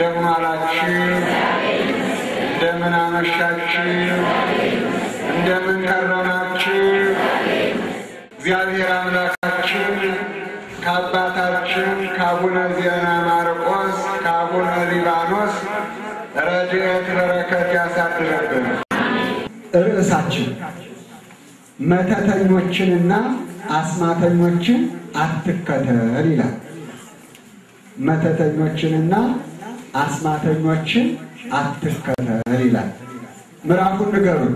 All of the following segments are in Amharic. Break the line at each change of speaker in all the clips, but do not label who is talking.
እንደምን አላችሁ? እንደምን አመሻችሁ? እንደምን ከረማችሁ? እግዚአብሔር አምላካችን ከአባታችን ከአቡነ ዜና ማርቆስ ከአቡነ ሊባኖስ ረድኤት በረከት ያሳድረብን።
ርዕሳችን መተተኞችንና አስማተኞችን አትከተል ይላል። መተተኞችንና አስማተኞችን አትከተል ይላል። ምዕራፉን ንገሩን።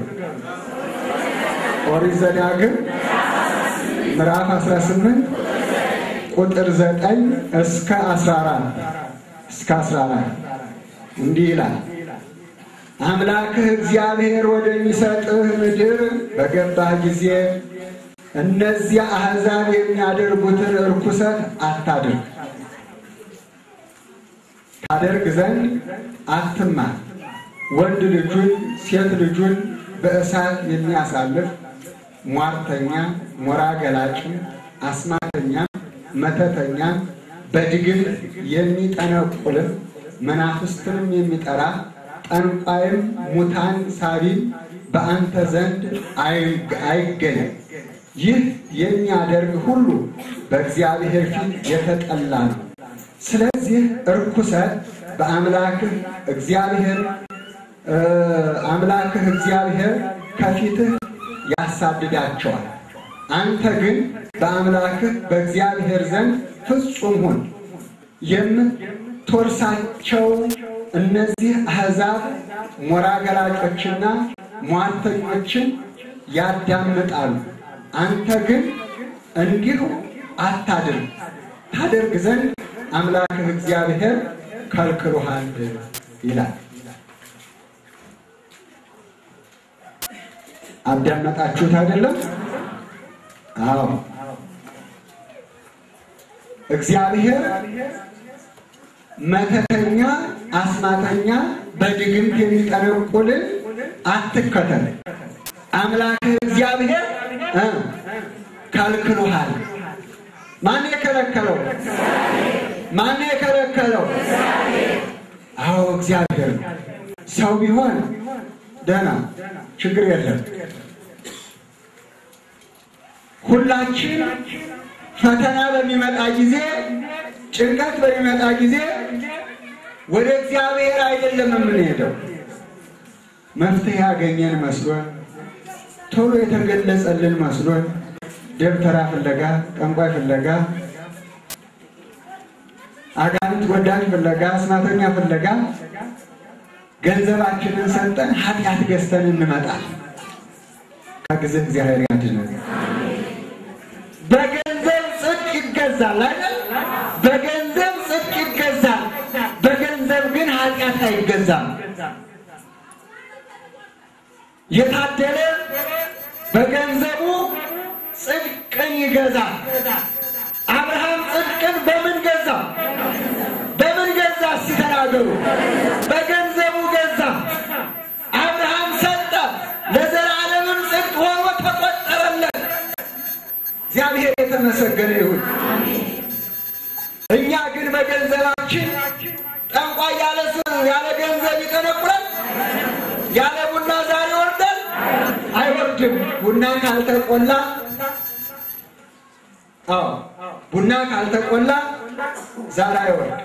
ኦሪት ዘዳግም ምዕራፍ 18 ቁጥር 9 እስከ 14 እስከ 14 እንዲህ ይላል። አምላክህ እግዚአብሔር ወደሚሰጥህ ምድር በገባህ ጊዜ እነዚያ አሕዛብ የሚያደርጉትን እርኩሰት አታድርግ። ታደርግ ዘንድ አትማር። ወንድ ልጁን ሴት ልጁን በእሳት የሚያሳልፍ ሟርተኛ፣ ሞራ ገላጭ፣ አስማተኛ፣ መተተኛ፣ በድግምት የሚጠነቁልም መናፍስትንም የሚጠራ ጠንቋይም ሙታን ሳቢም በአንተ ዘንድ አይገኝም። ይህ የሚያደርግ ሁሉ በእግዚአብሔር ፊት የተጠላ ነው። ስለዚህ እርኩሰት በአምላክህ እግዚአብሔር አምላክህ እግዚአብሔር ከፊትህ ያሳድዳቸዋል። አንተ ግን በአምላክህ በእግዚአብሔር ዘንድ ፍጹም ሁን። የምትወርሳቸው እነዚህ አሕዛብ ሞራ ገላጮችና ሟርተኞችን ያዳምጣሉ። አንተ ግን እንዲሁ አታድርግ። ታደርግ ዘንድ አምላክህ እግዚአብሔር ከልክሎሃል ይላል። አዳመጣችሁት አይደለም? አዎ። እግዚአብሔር መተተኛ፣ አስማተኛ፣ በድግምት የሚጠነቁልን አትከተል። አምላክህ እግዚአብሔር ከልክሎሃል። ማን የከለከለው? ማን የከለከለው? አዎ እግዚአብሔር። ሰው ቢሆን ደህና ችግር የለም። ሁላችን ፈተና በሚመጣ ጊዜ፣ ጭንቀት በሚመጣ ጊዜ ወደ እግዚአብሔር አይደለም የምንሄደው። መፍትሄ ያገኘን መስሎን ቶሎ የተገለጸልን መስሎን ደብተራ ፍለጋ፣ ጠንቋይ ፍለጋ፣ አጋንንት ወዳጅ ፍለጋ፣ አስማተኛ ፍለጋ ገንዘባችንን ሰጠን ኃጢአት ገዝተን እንመጣል። ከጊዜ እግዚአብሔር ያድነን። በገንዘብ ጽድቅ ይገዛል አይደል? በገንዘብ ጽድቅ ይገዛል። በገንዘብ ግን ኃጢአት አይገዛም። የታደለ በገንዘቡ ጽድቅን ይገዛል። አብርሃም ጽድቅን በምን ገዛ? በምን ገዛ? ሲተናገሩ በገንዘቡ ገዛ። አብርሃም ሰጠ፣ ለዘላለምም ጽድቅ ሆኖ ተቆጠረለት። እግዚአብሔር የተመሰገነ ይሁን። እኛ ግን በገንዘባችን ጠንቋይ ያለ ያለ ገንዘብ ይጠነቁላል። ያለ ቡና ዛሬ ይወርዳል አይወርድም። ቡና ካልተቆላ አዎ ቡና ካልተቆላ ዛሬ አይወርድ።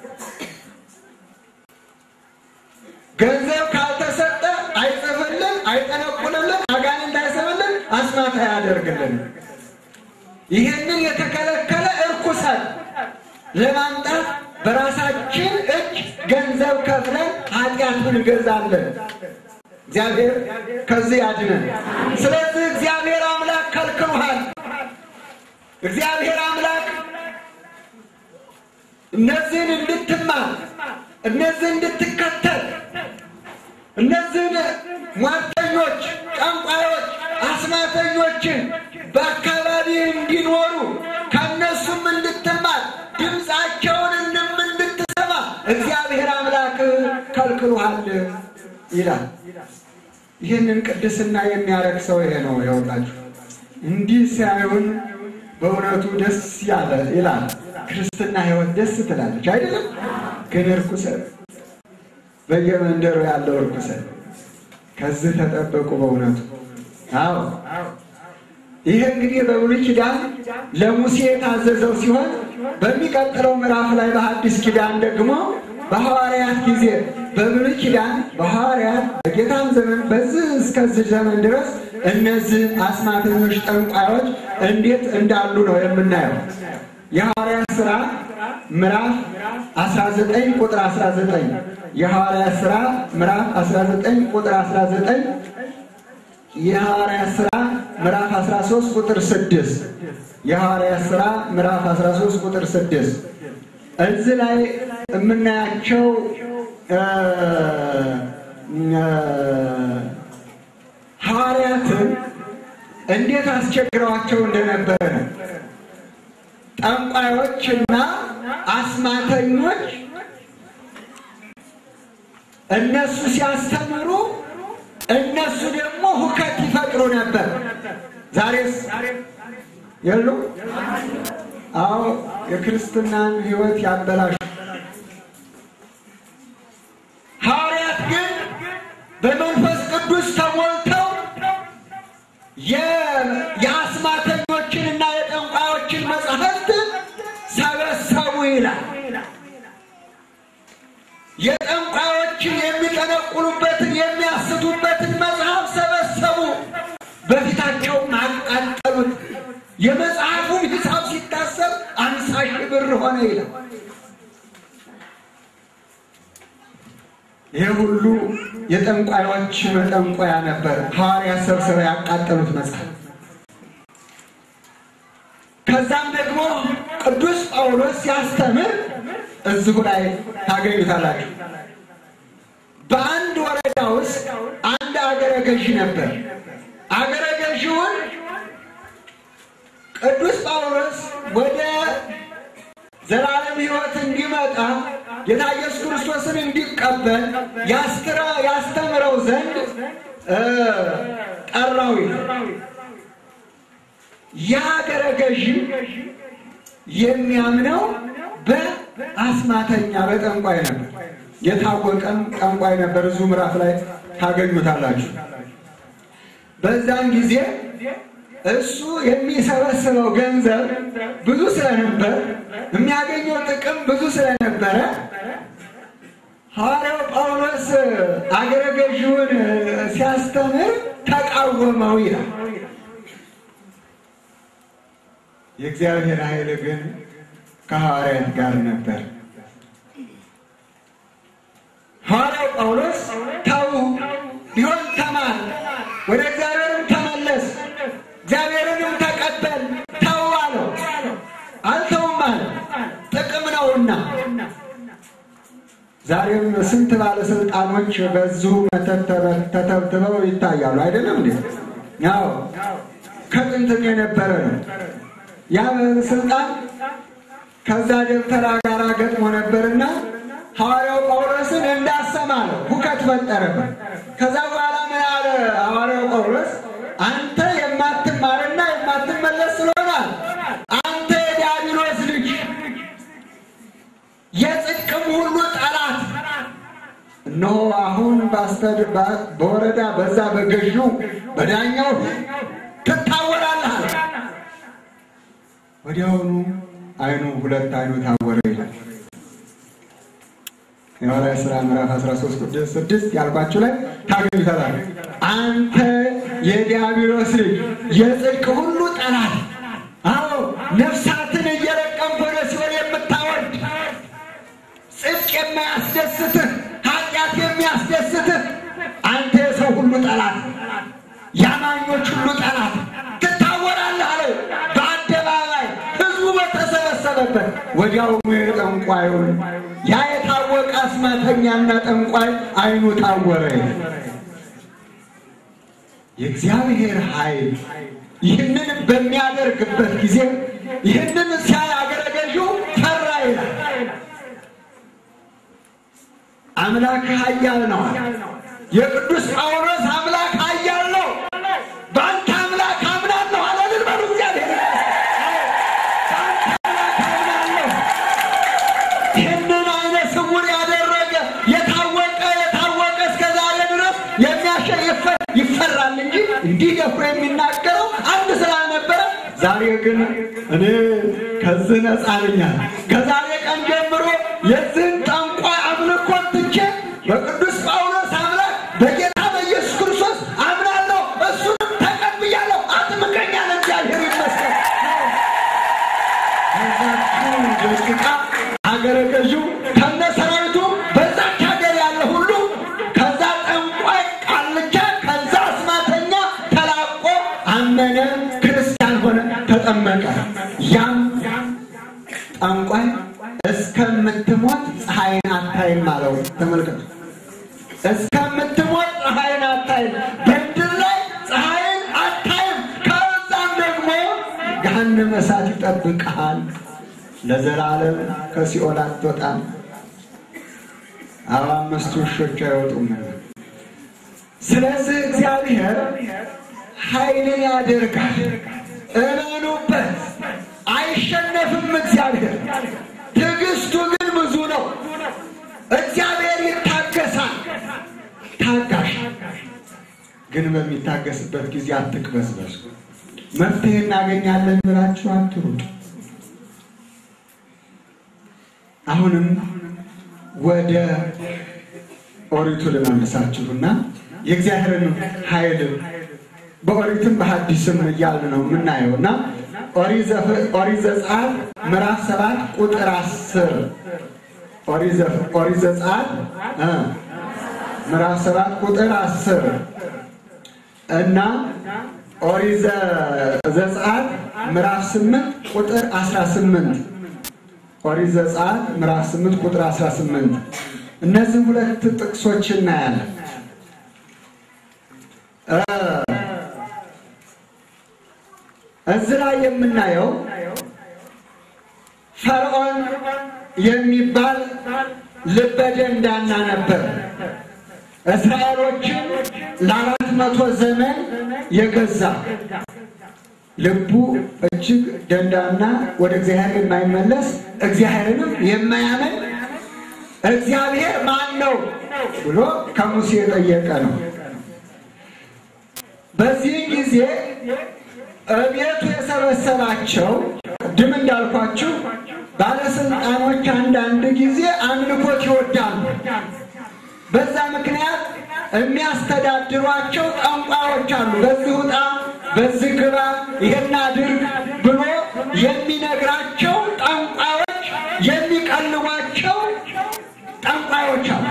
ገንዘብ ካልተሰጠ አይጽፍልን፣ አይጠነቁልልን፣ አጋንንት አይስብልን፣ አስማት አያደርግልን። ይህንን የተከለከለ እርኩሰት ለማምጣት በራሳችን እጅ ገንዘብ ከፍለን ኃጢአት እንገዛለን። እግዚአብሔር ከዚህ ያድነን። ስለዚህ እግዚአብሔር አምላክ ከልክሎሃል። እግዚአብሔር አምላክ እነዚህን እንድትማር እነዚህን እንድትከተል እነዚህን ሟርተኞች፣ ጠንቋዮች፣ አስማተኞችን በአካባቢ እንዲኖሩ ከእነሱም እንድትማር ድምፃቸውንም እንድትሰማ እግዚአብሔር አምላክ ከልክሎሃል ይላል። ይህንን ቅድስና የሚያረግ ሰው ይሄ ነው። ይኸውላችሁ እንዲህ ሲያዩን በእውነቱ ደስ ያለ ይላል። ክርስትና ሕይወት ደስ ትላለች አይደለም? ግን እርኩሰት
በየመንደሩ ያለው እርኩሰት ከዚህ ተጠበቁ። በእውነቱ አዎ ይህ እንግዲህ በብሉይ ኪዳን ለሙሴ የታዘዘው ሲሆን በሚቀጥለው ምዕራፍ ላይ በሐዲስ ኪዳን ደግሞ በሐዋርያት ጊዜ በብሉይ ኪዳን በሐዋርያት በጌታም ዘመን በዚህ እስከዚህ ዘመን ድረስ እነዚህ አስማተኞች፣ ጠንቋዮች እንዴት እንዳሉ ነው የምናየው። የሐዋርያት ሥራ ምዕራፍ 19 ቁጥር 19 የሐዋርያት ሥራ ምዕራፍ 19 ቁጥር 19 የሐዋርያት ሥራ ምዕራፍ 13 ቁጥር 6 የሐዋርያት ሥራ ምዕራፍ 13 ቁጥር 6 እዚህ ላይ የምናያቸው ሐዋርያትን እንዴት አስቸግረዋቸው እንደነበረ ነው። ጠንቋዮችና አስማተኞች እነሱ ሲያስተምሩ እነሱ ደግሞ ሁከት ይፈጥሩ ነበር። ዛሬስ የሉ? አዎ የክርስትናን ሕይወት ያበላሹ። ሐዋርያት ግን በመንፈስ ቅዱስ ተሞልተው የአስማተኞችንና የጠንቋዮችን መጻሕፍት ሰበሰቡ ይላል። የጠንቋዮችን የሚጠነቁሉበትን የሚያስቱበትን መጽሐፍ ሰበሰቡ፣ በፊታቸውም አቃጠሉት። የመጽሐፉን ሂሳብ ሲታሰብ አምሳ ሺህ ብር ሆነ ይላል። ይህ ሁሉ የጠንቋዮች መጠንቆያ ነበር። ሐዋርያት ሰብስበው ያቃጠሉት መጽሐፍ። ከዛም ደግሞ ቅዱስ ጳውሎስ ሲያስተምር እዚሁ ላይ ታገኙታላችሁ። በአንድ ወረዳ ውስጥ አንድ አገረ ገዢ ነበር። አገረ ገዢውን ቅዱስ ጳውሎስ ወደ ዘላለም ሕይወት እንዲመጣ ጌታ ኢየሱስ ክርስቶስን እንዲቀበል ያስተምረው ዘንድ ጠራው። የአገረ ገዢ የሚያምነው በአስማተኛ በጠንቋይ ነበር። የታወቀም ጠንቋይ ነበር። እዚሁ ምዕራፍ ላይ ታገኙታላችሁ። በዛን ጊዜ እሱ የሚሰበስበው ገንዘብ ብዙ ስለነበር የሚያገኘው ጥቅም ብዙ ስለነበረ ሐዋርያው ጳውሎስ አገረ ገዢውን ሲያስተምር ተቃወመው ይላል። የእግዚአብሔር ኃይል ግን ከሐዋርያት ጋር ነበር። ሐዋርያው ጳውሎስ ተው ቢሆን ተማር፣ ወደ እግዚአብሔርም ተመለስ፣ እግዚአብሔርንም ተቀበል፣ ተው አለው። አልተውም አለ፣ ጥቅም ነውና። ዛሬም ስንት ባለስልጣኖች በዚሁ መተት ተተብትበው ይታያሉ። አይደለም እንዴ? ያው ከጥንትም የነበረ ነው። ያ ባለስልጣን ከዛ ደብተራ ጋር ገጥሞ ነበርና ሐዋርያው ጳውሎስን እንዳሰማ ነው፣ ሁከት ፈጠረበት። ከዛ በኋላ ምን አለ ሐዋርያው ጳውሎስ? አንተ የማትማርና የማትመለስ ስለሆናል አንተ የዲያብሎስ ልጅ የጽድቅም ሁሉ ጠላት እነሆ አሁን በወረዳ በዛ በገዢው በዳኛው ትታወራለህ አለ። ወዲያውኑ አይኑ ሁለት አይኑ ታወረ ይላል። የሐዋርያት ሥራ ምዕራፍ 13 ቁጥር 6 ያልኳችሁ ላይ ታገኙታላል። አንተ የዲያብሎስ ልጅ የጽድቅ ሁሉ ጠላት፣ አዎ ነፍሳትን እየለቀምክ ወደ ሲኦል የምታወርድ ጽድቅ የማያስደስትህ ኃጢአት የሚያስደስትህ አንተ የሰው ሁሉ ጠላት፣ የአማኞች ሁሉ ጠላት ትታወራለህ አለው በአደባባይ ህዝቡ በተሰበሰበበት። ወዲያውኑ የጠንቋዩን ያ የታወቀ አስማተኛና ጠንቋይ አይኑ ታወረ። የእግዚአብሔር ኃይል ይህንን በሚያደርግበት ጊዜ ይህንን ሲያይ አገረ ገዢው ፈራ ይላል። አምላክ ኃያል ነው። የቅዱስ ጳውሎስ አምላክ ኃያል ነው። በአንተ አምላክ አምናለሁ አለልን በሉ እግዚአብሔር ይህንን አይነ ስውር ያደረገ የታወቀ እንዲደፍሩ የሚናገረው አንድ ስላልነበረ ዛሬ ግን እኔ ከዚህ ነፃ ነኛል። ከዛሬ ቀን ጀምሮ የዚህን ጠንቋይ አምልኮ ትቼ በቅዱስ ጳውሎስ አምላክ በጌታ በኢየሱስ ክርስቶስ አምናለሁ፣ እሱንም ተቀብያለሁ። አጥምቀኛል። እግዚአብሔር ይመስገን። በዛችው ደቂቃ ሀገረ ገዢው ከነ ሰራዊቱ በዛች ሀገር ያለ ሁሉ ከዛ ጠንቋይ ቃልቻ ከዛ አስማተኛ ተላቆ አመነ፣ ክርስቲያን ሆነ፣ ተጠመቀ። ያም ጠንቋይ እስከምትሞት ፀሐይን አታይም አለው። ተመልከቱ፣ እስከምትሞት ፀሐይን አታይም፣ በምድር ላይ ፀሐይን አታይም። ከዛም ደግሞ ገሃነመ እሳት ይጠብቅሃል፣ ለዘላለም ከሲኦል አትወጣም። አርባ አምስቱ ውሾች አይወጡም። ስለዚህ እግዚአብሔር ኃይልን ያደርጋል። እመኑበት፣ አይሸነፍም። እግዚአብሔር ትዕግስቱ ግን ብዙ ነው። እግዚአብሔር ይታገሳል። ታጋሽ ግን በሚታገስበት ጊዜ አትቅበዝበዙ። መፍትሄ እናገኛለን ብላችሁ አትሩጡ። አሁንም ወደ ኦሪቱ ልመልሳችሁና የእግዚአብሔርን ኃይል በኦሪትም በሐዲስም እያልን ነው የምናየው እና ኦሪት ዘጸአት ምዕራፍ ሰባት ቁጥር አስር ኦሪት ዘጸአት ምዕራፍ ሰባት ቁጥር አስር እና ኦሪት ዘጸአት ምዕራፍ ስምንት ቁጥር አስራ ስምንት ኦሪት ዘጸአት ምዕራፍ ስምንት ቁጥር አስራ ስምንት እነዚህ ሁለት ጥቅሶች እናያለን። እዚህ ላይ የምናየው ፈርዖን የሚባል ልበ ደንዳና ነበር። እስራኤሎችን ለአራት መቶ ዘመን የገዛ ልቡ እጅግ ደንዳና፣ ወደ እግዚአብሔር የማይመለስ እግዚአብሔርንም የማያምን እግዚአብሔር ማን ነው ብሎ ከሙሴ የጠየቀ ነው። በዚህ ጊዜ እቤቱ የሰበሰባቸው ቅድም እንዳልኳችሁ ባለስልጣኖች አንዳንድ ጊዜ አምልኮት ይወዳሉ። በዛ ምክንያት የሚያስተዳድሯቸው ጠንቋዮች አሉ። በዚህ ውጣ፣ በዚህ ግባ፣ ይሄን አድርግ ብሎ የሚነግራቸው ጠንቋዮች፣ የሚቀልቧቸው ጠንቋዮች አሉ።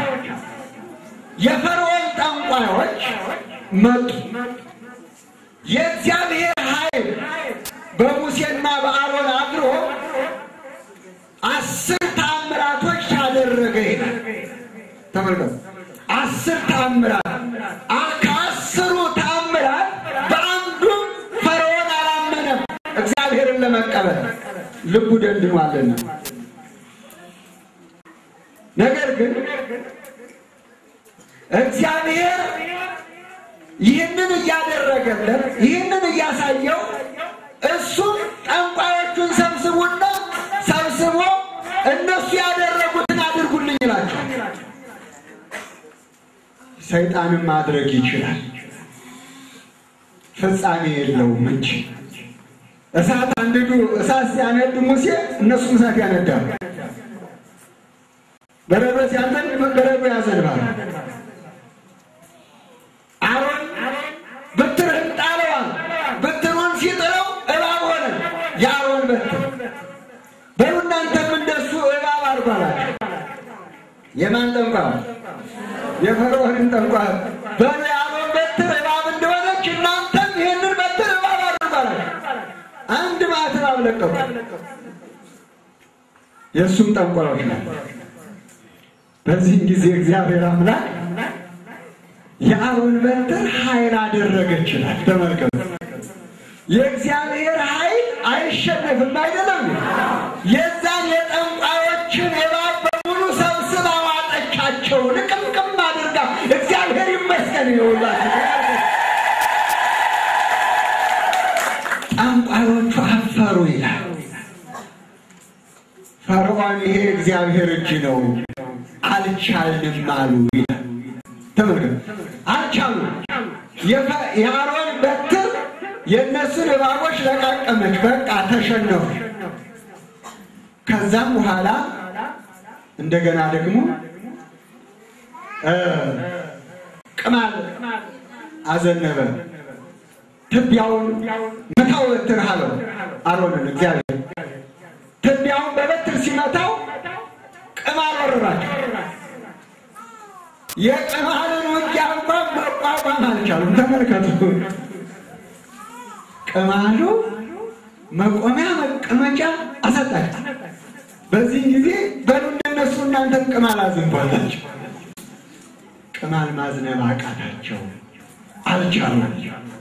የፈርዖን ጠንቋዮች መጡ። የእግዚአብሔር ኃይል በሙሴና በአሮን አድሮ አስር ተአምራቶች ታደረገ ይላል። ተመልከቱ፣ አስር ተአምራት። ከአስሩ ተአምራት በአንዱም ፈርዖን አላመነም፣ እግዚአብሔርን ለመቀበል ልቡ ደንድኗልና። ነገር ግን እግዚአብሔር ይህንን እያደረገለት ይህንን እያሳየው እሱም ጠንቋዮቹን ሰብስቡና ሰብስቦ እነሱ ያደረጉትን አድርጉልኝ ይላቸው። ሰይጣንም ማድረግ ይችላል፣ ፍጻሜ የለውም እንጂ እሳት አንድዱ እሳት ሲያነድ ሙሴ እነሱም እሳት ያነዳሉ። በረዶ ሲያንተን በረዶ ያዘንባል። አሮን በትርህን ጣለዋል። በትሩን ሲጥለው እባብ ሆነ። የአሮን በትር በሉ እናንተም እንደሱ እባብ አድርጓላችሁ። የማን ጠንቋይ? የፈርዖንን ጠንቋይ። በሉ የአሮን በትር እባብ እንደሆነች እናንተም ይህንን በትር እባብ አድርጓላችሁ። አንድ ማት እባብ ለቀቁ። የእሱም ጠንቋዮች ነው። በዚህም ጊዜ እግዚአብሔር አምላክ የአሮን በትር ኃይል አደረገች ይላል። ተመልከቱ። የእግዚአብሔር ኃይል አይሸነፍም አይደለም። የዛን የጠንቋዮችን እባብ በሙሉ ሰብስባ ዋጠቻቸው፣ ልቅምቅም አድርጋ። እግዚአብሔር ይመስገን። ይውላችሁ ጠንቋዮቹ አፈሩ ይላል። ፈርዖን ይሄ እግዚአብሔር እጅ ነው አልቻልንም አሉ ይላል። ተመልከቱ፣ አልቻሉ። የአሮን በትር የእነሱን እባቦች ለቃቀመች። በቃ ተሸነፉ። ከዛም በኋላ እንደገና ደግሞ ቅማል አዘነበ። ትቢያውን መታው በትር አለው አሮንን እግዚአብሔር ትቢያውን በበትር ሲመታው ቅማል ወረራቸው። የቅማልን ውጊያ እንኳን መቋቋም አልቻሉም። ተመልከቱ። ቅማሉ መቆሚያ መቀመጫ አሰጣቸው። በዚህ ጊዜ በሉ እንደነሱ እናንተም ቅማል አዝንባላቸው። ቅማል ማዝነብ አቃታቸው፣ አልቻሉም።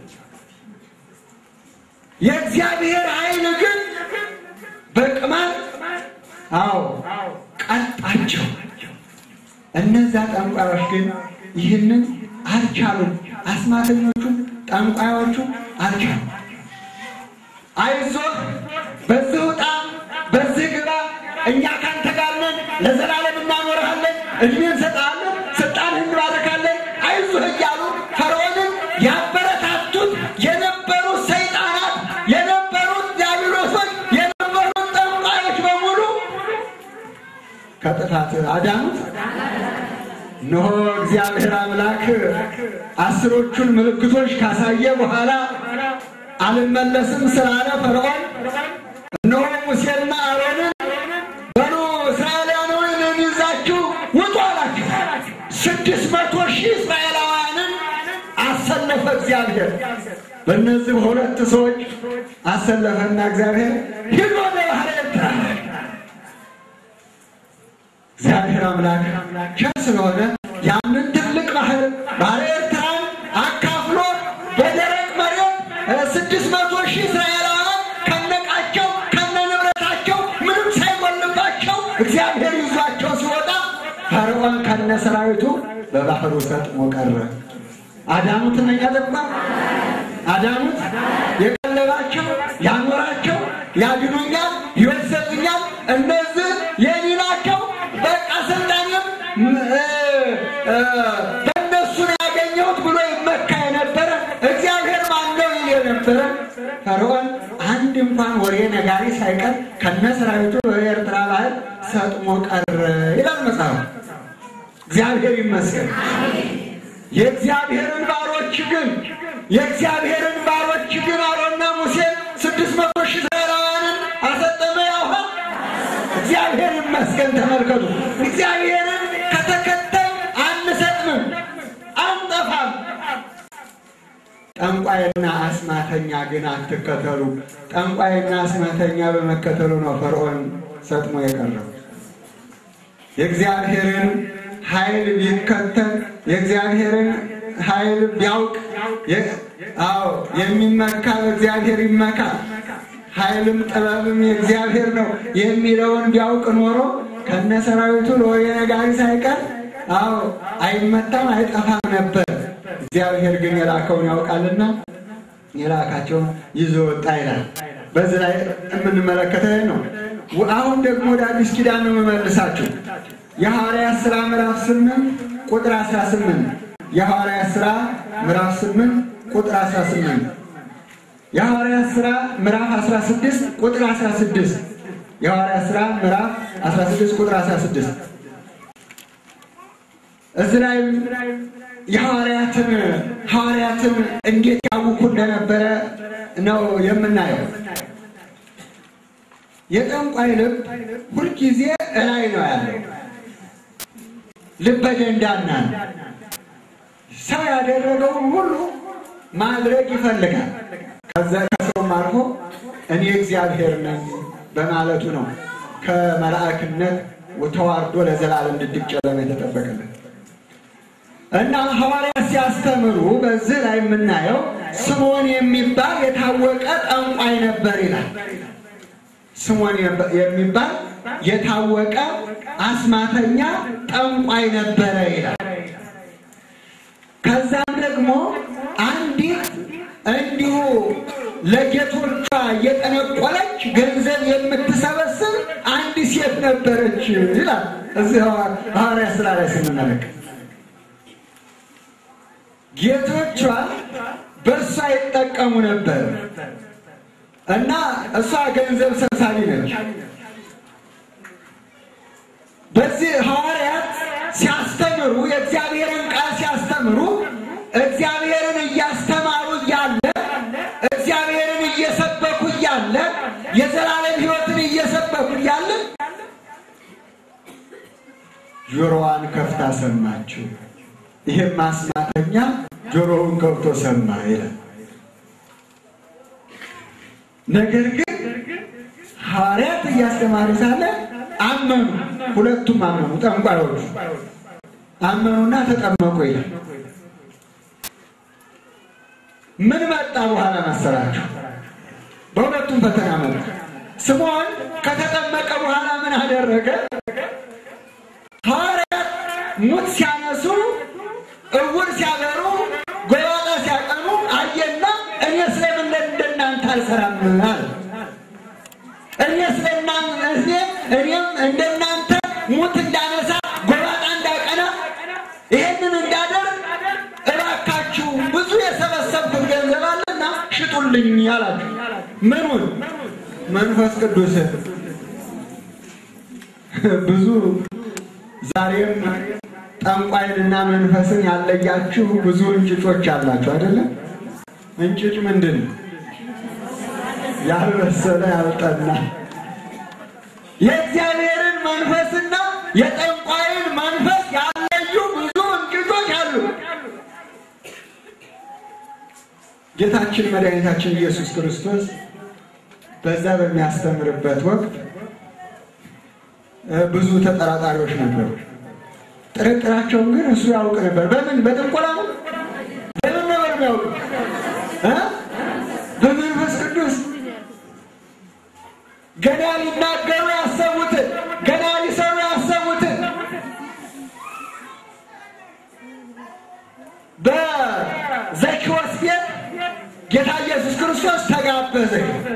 የእግዚአብሔር ኃይል ግን በቅማል አዎ ቀጣቸው። እነዛ ጠንቋዮች ግን ይህንን አልቻሉም። አስማተኞቹም ጠንቋዮቹ አልቻሉም። አይዞህ፣ በዚህ ውጣ፣ በዚህ ግባ፣ እኛ ካንተ ጋር ነን፣ ለዘላለም እናኖርሃለን፣ እድሜ እንሰጥሃለን፣ ስልጣንህን እንባረካለን፣ አይዞህ እያሉ ፈርዖንን ያበረታቱት የነበሩት ሰይጣናት የነበሩት ዲያብሎሶች የነበሩት ጠንቋዮች በሙሉ ከጥፋት አዳኑት። እነሆ እግዚአብሔር አምላክ አስሮቹን ምልክቶች ካሳየ በኋላ አልመለስም ስላለ ፈርዖን እነሆ ሙሴና አሮንን በሉ እስራኤላውያንን ይዛችሁ ውጡ አላቸው። ስድስት መቶ ሺህ እስራኤላውያንን አሰለፈ እግዚአብሔር። በእነዚህ በሁለት ሰዎች አሰለፈና እግዚአብሔር ሂድ ወደ ባህረ ኤርትራ እግዚአብሔር አምላክ ቸር ስለሆነ ያንን ትልቅ ባህር ባህረ ኤርትራን አካፍሎ በደረቅ መሬት ስድስት መቶ ሺህ እስራኤላውያን ከነቃቸው ከነ ንብረታቸው ምንም ሳይጎልባቸው እግዚአብሔር ይዟቸው ሲወጣ ፈርዖን ከነ ሰራዊቱ በባህሩ ሰጥሞ ቀረ። አዳኑት እነኛ ጠባ አዳኑት። የቀለባቸው ያኖራቸው ያድኑኛል፣ ይወሰዱኛል፣ እነዚህ የኔ ናቸው በቃ ስልጣንም በእነሱ ነው ያገኘሁት ብሎ ይመካ የነበረ እግዚአብሔር ማነው ይል የነበረ ፈርዖን አንድ እንኳን ወሬ ነጋሪ ሳይቀር ከነ ሰራዊቱ በኤርትራ ባህር ሰጥሞ ቀረ ይላል መጽሐፉ። እግዚአብሔር ይመስገን። የእግዚአብሔርን ባሮች ግን የእግዚአብሔርን ባሮች ግን አሮና ሙሴ ስድስት መቶ ሺህ እስራኤላውያንን አሰጠመ ያውሃ እግዚአብሔር ይመስገን። ተመልከቱ፣ እግዚአብሔርን ከተከተል አንሰጥምም፣ አንጠፋም። ጠንቋይና አስማተኛ ግን አትከተሉ። ጠንቋይና አስማተኛ በመከተሉ ነው ፈርዖን ሰጥሞ የቀረው። የእግዚአብሔርን ኃይል ቢከተል የእግዚአብሔርን ኃይል ቢያውቅ አዎ የሚመካ በእግዚአብሔር ይመካ ኃይልም ጥበብም የእግዚአብሔር ነው የሚለውን ቢያውቅ ኖሮ ከነ ሰራዊቱ ለወሬ ነጋሪ ሳይቀር አዎ አይመታም አይጠፋም ነበር። እግዚአብሔር ግን የላከውን ያውቃልና የላካቸውን ይዞ ወጣ ይላል። በዚህ ላይ የምንመለከተው ነው። አሁን ደግሞ ወደ አዲስ ኪዳን ነው የምመልሳችሁ። የሐዋርያት ሥራ ምዕራፍ ስምንት ቁጥር አስራ ስምንት የሐዋርያት ሥራ ምዕራፍ ስምንት ቁጥር አስራ ስምንት የሐዋርያት ሥራ ምዕራፍ 16 ቁጥር 16 የሐዋርያት ሥራ ምዕራፍ 16 ቁጥር 16 እዚህ ላይ የሐዋርያትን ሐዋርያትን እንዴት ያውኩ እንደነበረ ነው የምናየው። የጠንቋይ ልብ ሁልጊዜ እላይ ነው ያለው። ልበ ደንዳና ነው። ሰው ያደረገውን ሁሉ ማድረግ ይፈልጋል። ከዛ ከሰውም አልፎ እኔ እግዚአብሔር ነኝ በማለቱ ነው ከመላእክነት ተዋርዶ ለዘላለም ድቅድቅ ጨለማ የተጠበቀለት እና ሐዋርያት ሲያስተምሩ በዚህ ላይ የምናየው ስምዖን የሚባል የታወቀ ጠንቋይ ነበር ይላል። ስምዖን የሚባል የታወቀ አስማተኛ ጠንቋይ ነበረ ይላል። ከዛም ደግሞ አንዲት እንዲሁ ለጌቶቿ እየጠነቆለች ገንዘብ የምትሰበስብ አንድ ሴት ነበረች ይላል። እዚህ ሐዋርያት ሥራ ላይ ስንመለከት ጌቶቿ በእሷ ይጠቀሙ ነበር እና እሷ ገንዘብ ሰብሳቢ ነች። በዚህ ሐዋርያት ሲያስተምሩ የእግዚአብሔርን ቃል ሲያስተምሩ እግዚአብሔርን እያስተማሩ እያለ እግዚአብሔርን እየሰበኩ እያለ የዘላለም ሕይወትን እየሰበኩ እያለ ጆሮዋን ከፍታ ሰማችው። ይህም ማስማተኛ ጆሮውን ከፍቶ ሰማ ይላል። ነገር ግን ሐዋርያት እያስተማሩ ሳለ አመኑ። ሁለቱም አመኑ። ጠንቋዮቹ አመኑና ተጠመቁ ይላል። ምን መጣ በኋላ መሰላችሁ? በሁለቱም ፈተና መጣ። ስምዖን ከተጠመቀ በኋላ ምን አደረገ? ሐዋርያት ሙት ሲያነሱ፣ እውር ሲያበሩ፣ ጎባጣ ሲያቀኑ አየና እኔ ስለምን እንደናንተ አልሰራም አለ። እኔ ስለናንተ እኔም እንደናንተ ሙት እንዳነሳ ጎባጣ እንዳቀና ይሄንን እንዳደርግ እባካችሁ ብዙ የሰበሰብኩት ገንዘብ አለና ሽጡልኝ አላችሁ። ምኑን? መንፈስ ቅዱስ ብዙ ዛሬም ጠንቋይንና መንፈስን ያለያችሁ ብዙ እንጭጮች አላችሁ አይደለም? እንጭጭ ምንድን ነው? ያልበሰለ ያልጠና የእግዚአብሔርን መንፈስና የጠንቋይን መንፈስ ያለዩ ብዙ እንጭጮች አሉ። ጌታችን መድኃኒታችን ኢየሱስ ክርስቶስ በዛ በሚያስተምርበት ወቅት ብዙ ተጠራጣሪዎች ነበሩ። ጥርጥራቸውን ግን እሱ ያውቅ ነበር። በምን በጥንቆላ ነው? በምን ነበር የሚያውቅ? በመንፈስ ቅዱስ ገና ሊናገሩ ያሰቡትን ገና ሊሰሩ ያሰቡትን በዘኪዎስ ቤት ጌታ ኢየሱስ ክርስቶስ ተጋበዘ።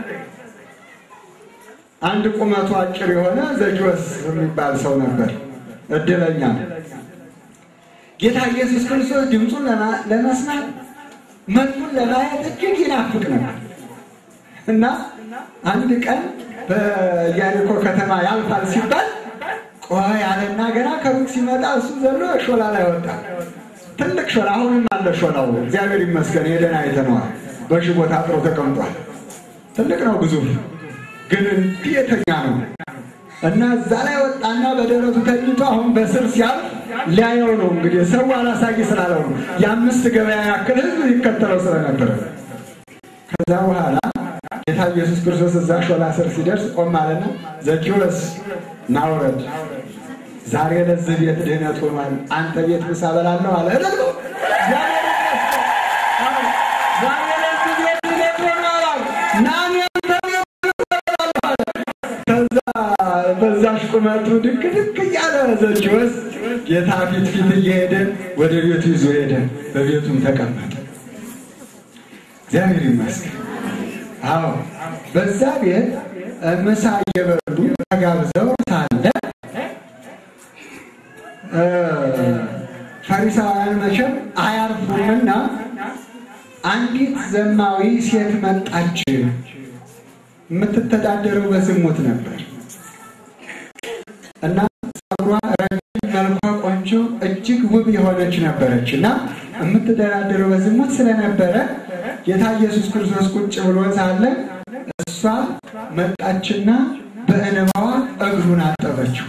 አንድ ቁመቱ አጭር የሆነ ዘኪዎስ የሚባል ሰው ነበር። እድለኛ ነው። ጌታ ኢየሱስ ክርስቶስ ድምፁን ለመስማት መልኩን ለማየት እጅግ ይናፍቅ ነበር እና አንድ ቀን በኢያሪኮ ከተማ ያልፋል ሲባል ቆይ አለና ገና ከሩቅ ሲመጣ እሱ ዘሎ ሾላ ላይ ወጣ። ትልቅ ሾላ፣ አሁንም አለ ሾላው። እግዚአብሔር ይመስገን ሄደን አይተነዋል። በሽቦ ታጥሮ ተቀምጧል። ትልቅ ነው፣ ግዙፍ ግን እንዲህ የተኛ ነው እና እዛ ላይ ወጣና በደረቱ ተኝቶ አሁን በስር ሲያልፍ ሊያየው ነው። እንግዲህ ሰው አላሳይ ስላለው ነው። የአምስት ገበያ ያክል ሕዝብ ይከተለው ስለነበረ ከዛ በኋላ ጌታ ኢየሱስ ክርስቶስ እዛ ሾላ ስር ሲደርስ ቆም አለና ዘኪዎስ ና ውረድ፣ ዛሬ ለዚህ ቤት ድህነት ሆኗል። አንተ ቤት ምሳ በላለሁ አለ። ዛሬ ለዚህ ቤት ድህነት ሆኗል አለ። ና እኔ አንተ ቤት ምሳ በላለሁ አለ። ከዛ በዛሽ ቁመቱ ድክ ድክ እያለ ዘኪዎስ ጌታ ፊት ፊት እየሄደ ወደ ቤቱ ይዞ ሄደ። በቤቱም ተቀመጠ። እግዚአብሔር ይመስገን። አዎ በዛ ቤት ምሳ እየበሉ ተጋብዘው ሳለ ፈሪሳውያን መቼም አያርፉምና አንዲት ዘማዊ ሴት መጣች። የምትተዳደረው በዝሙት ነበር እና ጸጉሯ ረጅም፣ መልኳ ቆንጆ፣ እጅግ ውብ የሆነች ነበረች እና የምትተዳደረው በዝሙት ስለነበረ ጌታ ኢየሱስ ክርስቶስ ቁጭ ብሎ ሳለ እሷ መጣችና በእንባዋ እግሩን አጠበችው፣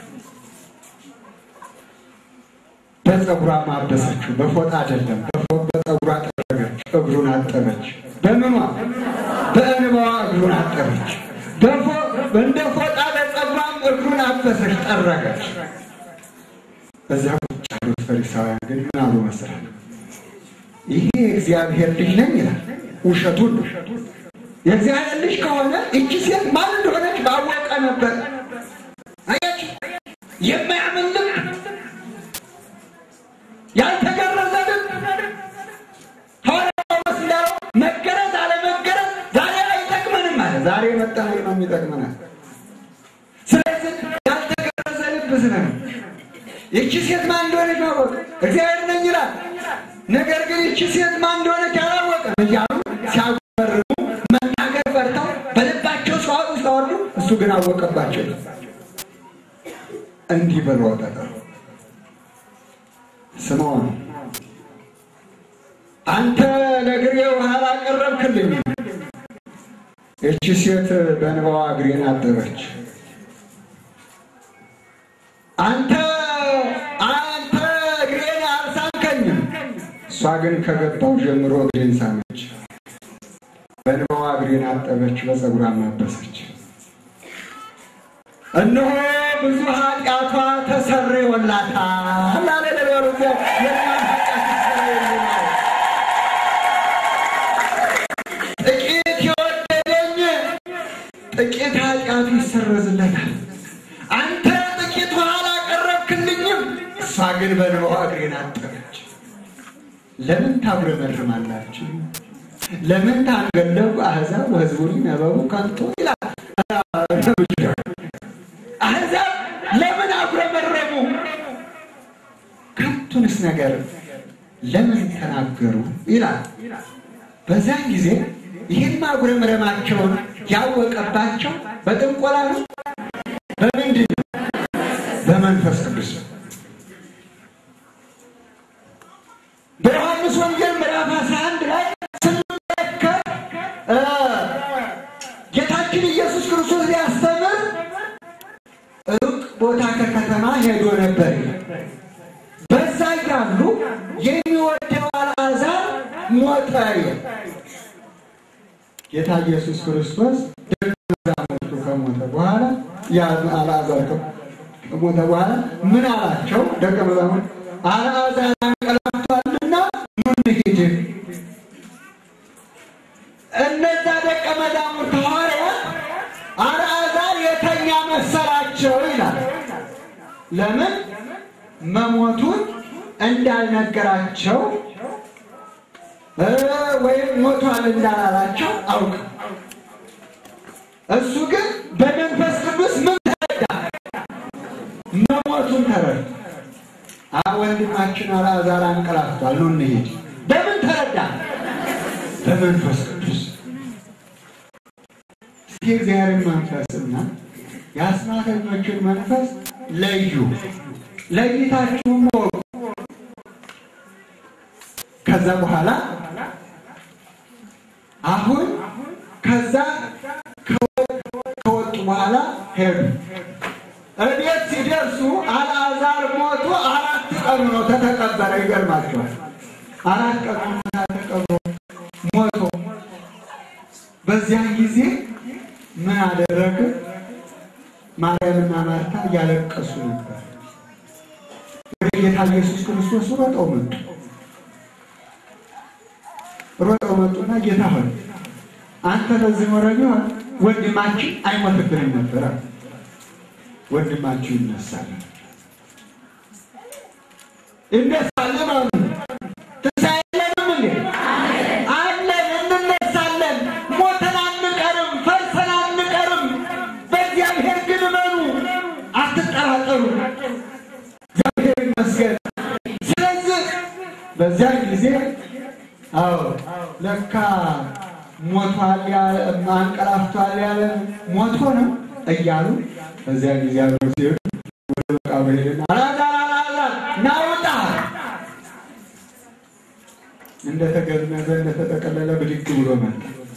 በፀጉሯ ማበሰችው። በፎጣ አይደለም፣ በፀጉሯ ጠረገች፣ እግሩን አጠበች። በምኗ? በእንባዋ እግሩን አጠበች። እንደ ፎጣ በፀጉሯም እግሩን አበሰች፣ ጠረገች። በዚያ ቁጭ ያሉት ፈሪሳውያን ግን ምን አሉ መሰላል? ይሄ የእግዚአብሔር ልጅ ነኝ ይላል። ውሸቱን ነው። የእግዚአብሔር ልጅ ከሆነ እቺ ሴት ማን እንደሆነች ባወቀ ነበር። አያችሁ፣ የማያምን ልብ፣ ያልተገረዘ ልብ። ሐዋርያው ጳውሎስ እንዳለው መገረዝ አለመገረዝ ዛሬ አይጠቅመንም አለ። ዛሬ መጠመቅ ነው የሚጠቅመናል። ስለዚህ ያልተገረዘ ልብ ስለ ይቺ ሴት ማን እንደሆነች ማወቅ እግዚአብሔር ነኝ ይላል። ነገር ግን ይቺ ሴት ማን እንደሆነች ያላወቀ
እያሉ ሲያጉረመርሙ መናገር ፈርተው በልባቸው ሲዋጡ ሲያወርዱ እሱ ግን አወቀባቸው። እንዲህ ብሎ ጠጠሩ ስምዖን አንተ ለእግሬ ውሃ አላቀረብክልኝ። እቺ ሴት በእንባዋ እግሬን አጠበች። አንተ አንተ እግሬን አልሳምከኝም። እሷ ግን ከገባው ጀምሮ እግሬን ሳመች። በእንባዋ እግሬን አጠበች፣ በፀጉሯ አበሰች። እነሆ ብዙ ኃጢአቷ ተሰርዮላታል አለ ነገሩ። የእኛም ኃጢአት ተሰርዮልናል። ጥቂት የወደደኝ ጥቂት ኃጢአቱ ይሰረዝለታል። አንተ ጥቂት ውሃ አላቀረብክልኝም፣ እሷ ግን በእንባዋ እግሬን አጠበች። ለምን ታጉረመርማላችሁ? ለምን ታንገለጉ አሕዛብ ወሕዝቡኒ ነበቡ ከንቱ ይላል። አሕዛብ ለምን አጉረመረሙ? ከንቱንስ ነገር ለምን ተናገሩ ይላል። በዚያን ጊዜ ይህን ማጉረምረማቸውን ያወቀባቸው በጥንቆላ ነው። በምንድን ነው? በመንፈስ ቅዱስ ነው። በዮሐንስ ወንጌል ምዕራፍ 11 ላይ ስንመለከት ጌታችን ኢየሱስ ክርስቶስ ሊያስተምር ሩቅ ቦታ ከከተማ ሄዶ ነበር። በዛ ያሉ የሚወደው አልዓዛር ሞተ። ጌታ ኢየሱስ ክርስቶስ ደቀ መዛሙርቱ ከሞተ በኋላ ያ አልዓዛር ከሞተ በኋላ ምን አላቸው? ደቀ መዛሙርት አልዓዛር አንቀላፍቷልና ኑ እንሂድ። እነዛ ደቀ መዛሙርት ሐዋርያት አልዓዛር የተኛ መሰላቸው ይላል። ለምን መሞቱን እንዳልነገራቸው ወይም ሞቷል እንዳላላቸው አውቅ። እሱ ግን በመንፈስ ቅዱስ ምን ተረዳ? መሞቱን ተረዳ። ወንድማችን አልዓዛር አንቀላፍቷል፣ ኑ እንሂድ። በምን ተረዳ? በመንፈስ ቅዱስ። እስኪ እግዚአብሔርን መንፈስና የአስማተኞችን መንፈስ ለዩ፣ ለይታችሁም ወቁ። ከዛ በኋላ አሁን ከዛ ከወጡ በኋላ ሄዱ። እቤት ሲደርሱ አልዓዛር ሞቶ አራት ቀኑ ነው ተተቀበረ። ይገርማቸዋል። አራት ቀኑ ተቀብሮ ሞቶ በዚያን ጊዜ ምን አደረግ? ማርያምና ማርታ እያለቀሱ ነበር። ወደ ጌታ ኢየሱስ ክርስቶስ ሮጠው መጡ። ሮጠው መጡና ጌታ ሆይ አንተ በዚህ ኖረ ቢሆን ወንድማችን አይሞትብንም ነበር። ወንድማችሁ ይነሳል ይነሳል ማለት ነው። ትንሣኤ የለንም እንዴ? አለን፣ እንነሳለን። ሞተን አንቀርም፣ ፈርሰን አንቀርም። በእግዚአብሔር ግን እመኑ፣ አትጠራጠሩ። እግዚአብሔር ይመስገን። ስለዚህ በዚያን ጊዜ አዎ ለካ ሞቷል ያለ አንቀላፍቷል ያለ ሞቶ ነው እያሉ በዚያ ጊዜ አብረው ሲሄዱ ወደ መቃብር ሄደና አልዓዛር አልዓዛር ና ውጣ፣ እንደተገነዘ እንደተጠቀለለ ብድግ ብሎ መጣ።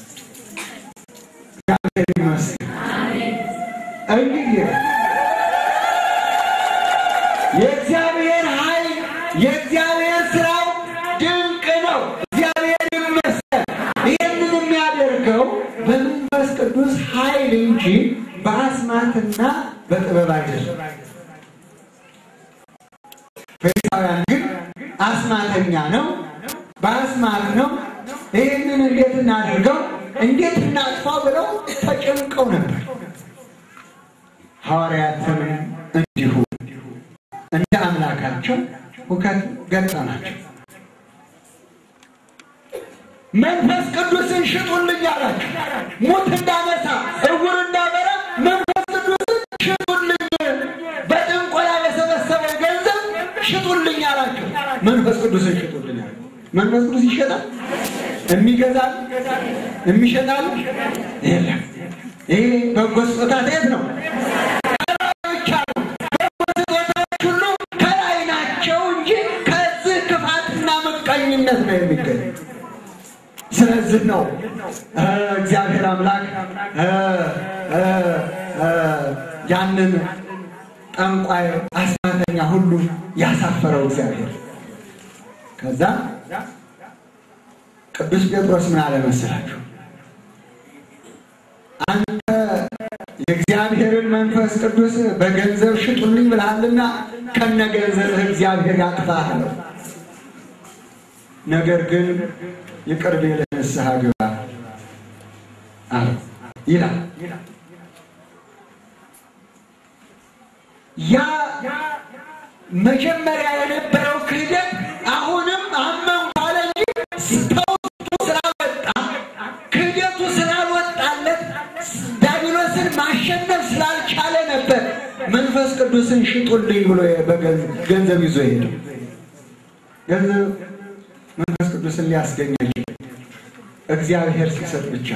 እግዚአብሔር ይመስገን። እንግዲህ የእግዚአብሔር ኃይል የእግዚአብሔር ስራው ድንቅ ነው። እግዚአብሔር ይመስገን። ይህንን የሚያደርገው በመንፈስ ቅዱስ ኃይል እንጂ በአስማትና በጥበብ አይደለም። ፈሪሳውያን ግን አስማተኛ ነው፣ በአስማት ነው። ይህንን እንዴት እናድርገው፣ እንዴት እናጥፋው ብለው ተጨንቀው ነበር። ሐዋርያትም እንዲሁ እንደ አምላካቸው ሁከት ገጠማቸው። መንፈስ ቅዱስን ሽጡልኝ አላቸው። ሙት እንዳነሳ እውር እንዳበራ መንፈስ ቅዱስን ሽጡልኝ፣ በጥንቆላ በሰበሰበው ገንዘብ ሽጡልኝ አላቸው። መንፈስ ቅዱስን ሽጡልኝ አለ። መንፈስ ቅዱስ ይሸጣል የሚገዛል የሚሸጣል የለም። ይሄ በጎ ስጦታ የት ነው? ከላይ ብቻ ነው። በጎ ስጦታዎች ሁሉ ከላይ ናቸው እንጂ ከዚህ ክፋትና ምቀኝነት ነው የሚገኝ። ስለዚህ ነው እግዚአብሔር አምላክ ያንን ጠንቋይ አስማተኛ ሁሉ ያሳፈረው እግዚአብሔር። ከዛ ቅዱስ ጴጥሮስ ምን አለ መሰላችሁ? አንተ የእግዚአብሔርን መንፈስ ቅዱስ በገንዘብ ሽጡልኝ ብልሃልና ከነ ገንዘብህ እግዚአብሔር ያጥፋህ አለው። ነገር ግን ይቅር ቢልህ ንስሐ ግባ አለው ይላል። ያ መጀመሪያ የነበረው ክህደት አሁንም አመንኩ አለ እንጂ ተውስጡ ስላልወጣ ክህደቱ ስላልወጣለት ዲያብሎስን ማሸነፍ ስላልቻለ ነበር መንፈስ ቅዱስን ሽጡልኝ ብሎ ገንዘብ ይዞ ሄደ። ገንዘብ መንፈስ ቅዱስን ሊያስገኝ አይችልም፣ እግዚአብሔር ሲሰጥ ብቻ።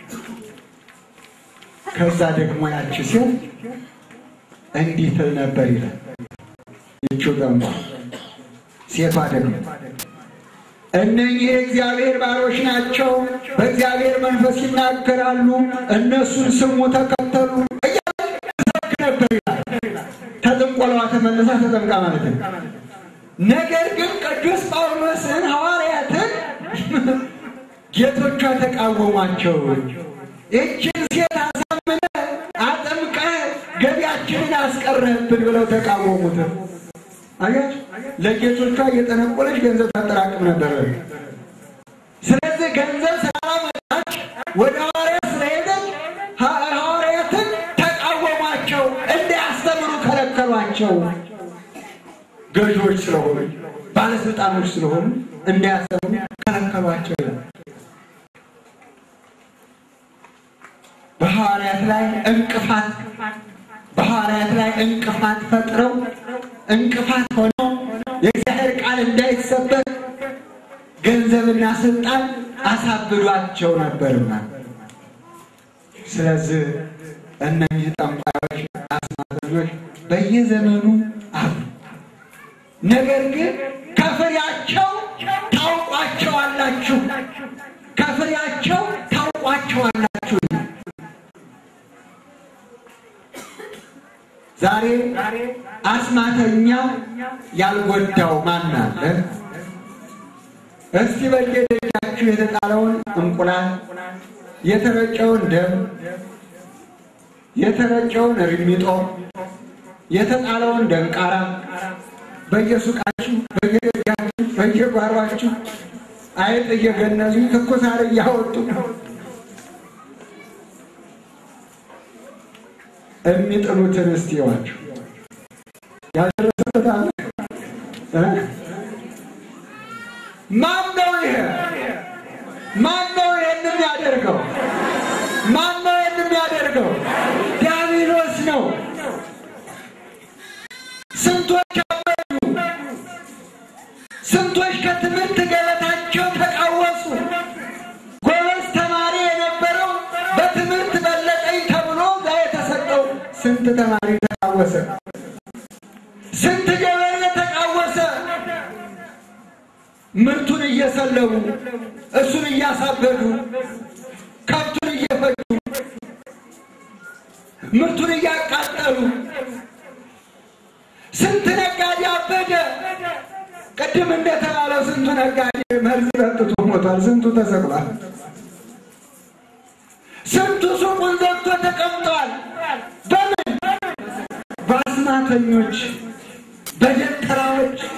ከዛ ደግሞ ያቺ ሴት እንዲህ ትል ነበር ይላል። ይቺው ደግሞ ሴቷ ደግሞ እነኚህ የእግዚአብሔር ባሮች ናቸው፣ በእግዚአብሔር መንፈስ ይናገራሉ፣ እነሱን ስሙ፣ ተከተሉ እያለች ነበር ይላል። ተጥንቆለዋ ተመልሳ ተጠምቃ ማለት ነው። ነገር ግን ቅዱስ ጳውሎስን ሐዋርያትን ጌቶቿ ተቃወሟቸው። ይችን ሴት አሳምነ አጠምቀ ገቢያችንን አስቀረህብን ብለው ተቃወሙት። አያችሁ፣ ለጌቶቿ እየጠነቆለች ገንዘብ ታጠራቅም ነበር። ስለዚህ ገንዘብ ስላላመጣች ወደ ሐዋርያት ስለሄደች ሐዋርያትን ተቃወሟቸው፣ እንዳያስተምሩ ከለከሏቸው። ገዢዎች ስለሆኑ ባለስልጣኖች ስለሆኑ እንዳያስተምሩ ከለከሏቸው ይላል። በሐዋርያት ላይ እንቅፋት በሐዋርያት ላይ እንቅፋት ፈጥረው እንቅፋት ሆነው የእግዚአብሔር ቃል እንዳይሰበክ ገንዘብና ስልጣን አሳብዷቸው ነበርና፣ ስለዚህ እነዚህ ጠንቋዮች፣ አስማተኞች በየዘመኑ አሉ። ነገር ግን ከፍሬያቸው ታውቋቸዋላችሁ፣ ከፍሬያቸው ታውቋቸዋላችሁ። ዛሬ አስማተኛ ያልጎዳው ማን አለ? እስቲ በየደጃችሁ የተጣለውን እንቁላል፣ የተረጨውን ደም፣ የተረጨውን ሪሚጦ፣ የተጣለውን ደንቃራ በየሱቃችሁ፣ በየደጃችሁ፣ በየጓሯችሁ አይጥ እየገነዙ ትኩስ ሣር እያወጡ የሚጥሉትን እስቲ ዋቸው ያደረሰበት አለ። ማን ነው ይሄ? ማን ነው ይሄን የሚያደርገው? ማን ነው ይሄን የሚያደርገው? ዲያብሎስ ነው። ስንቶች አበዱ፣ ስንቶች ከትምህርት ገበታቸው ተቃወሱ። ጎበዝ ተማሪ የነበረው በትምህርት በለጠኝ ተብሎ ዛ የተሰጠው ስንት ተማሪ ተቃወሰ? ስንት ገበሬ ተቃወሰ? ምርቱን እየሰለቡ እሱን እያሳበዱ ከብቱን እየፈጁ ምርቱን እያቃጠሉ ስንት ነጋዴ አበደ። ቅድም እንደተባለው ስንቱ ነጋዴ መርዝ ጠጥቶ ሞቷል። ስንቱ ተሰቅሏል። ስንቱ ሱቁን ዘግቶ ተቀምጧል። በምን በአስማተኞች፣ በደንተራዎች።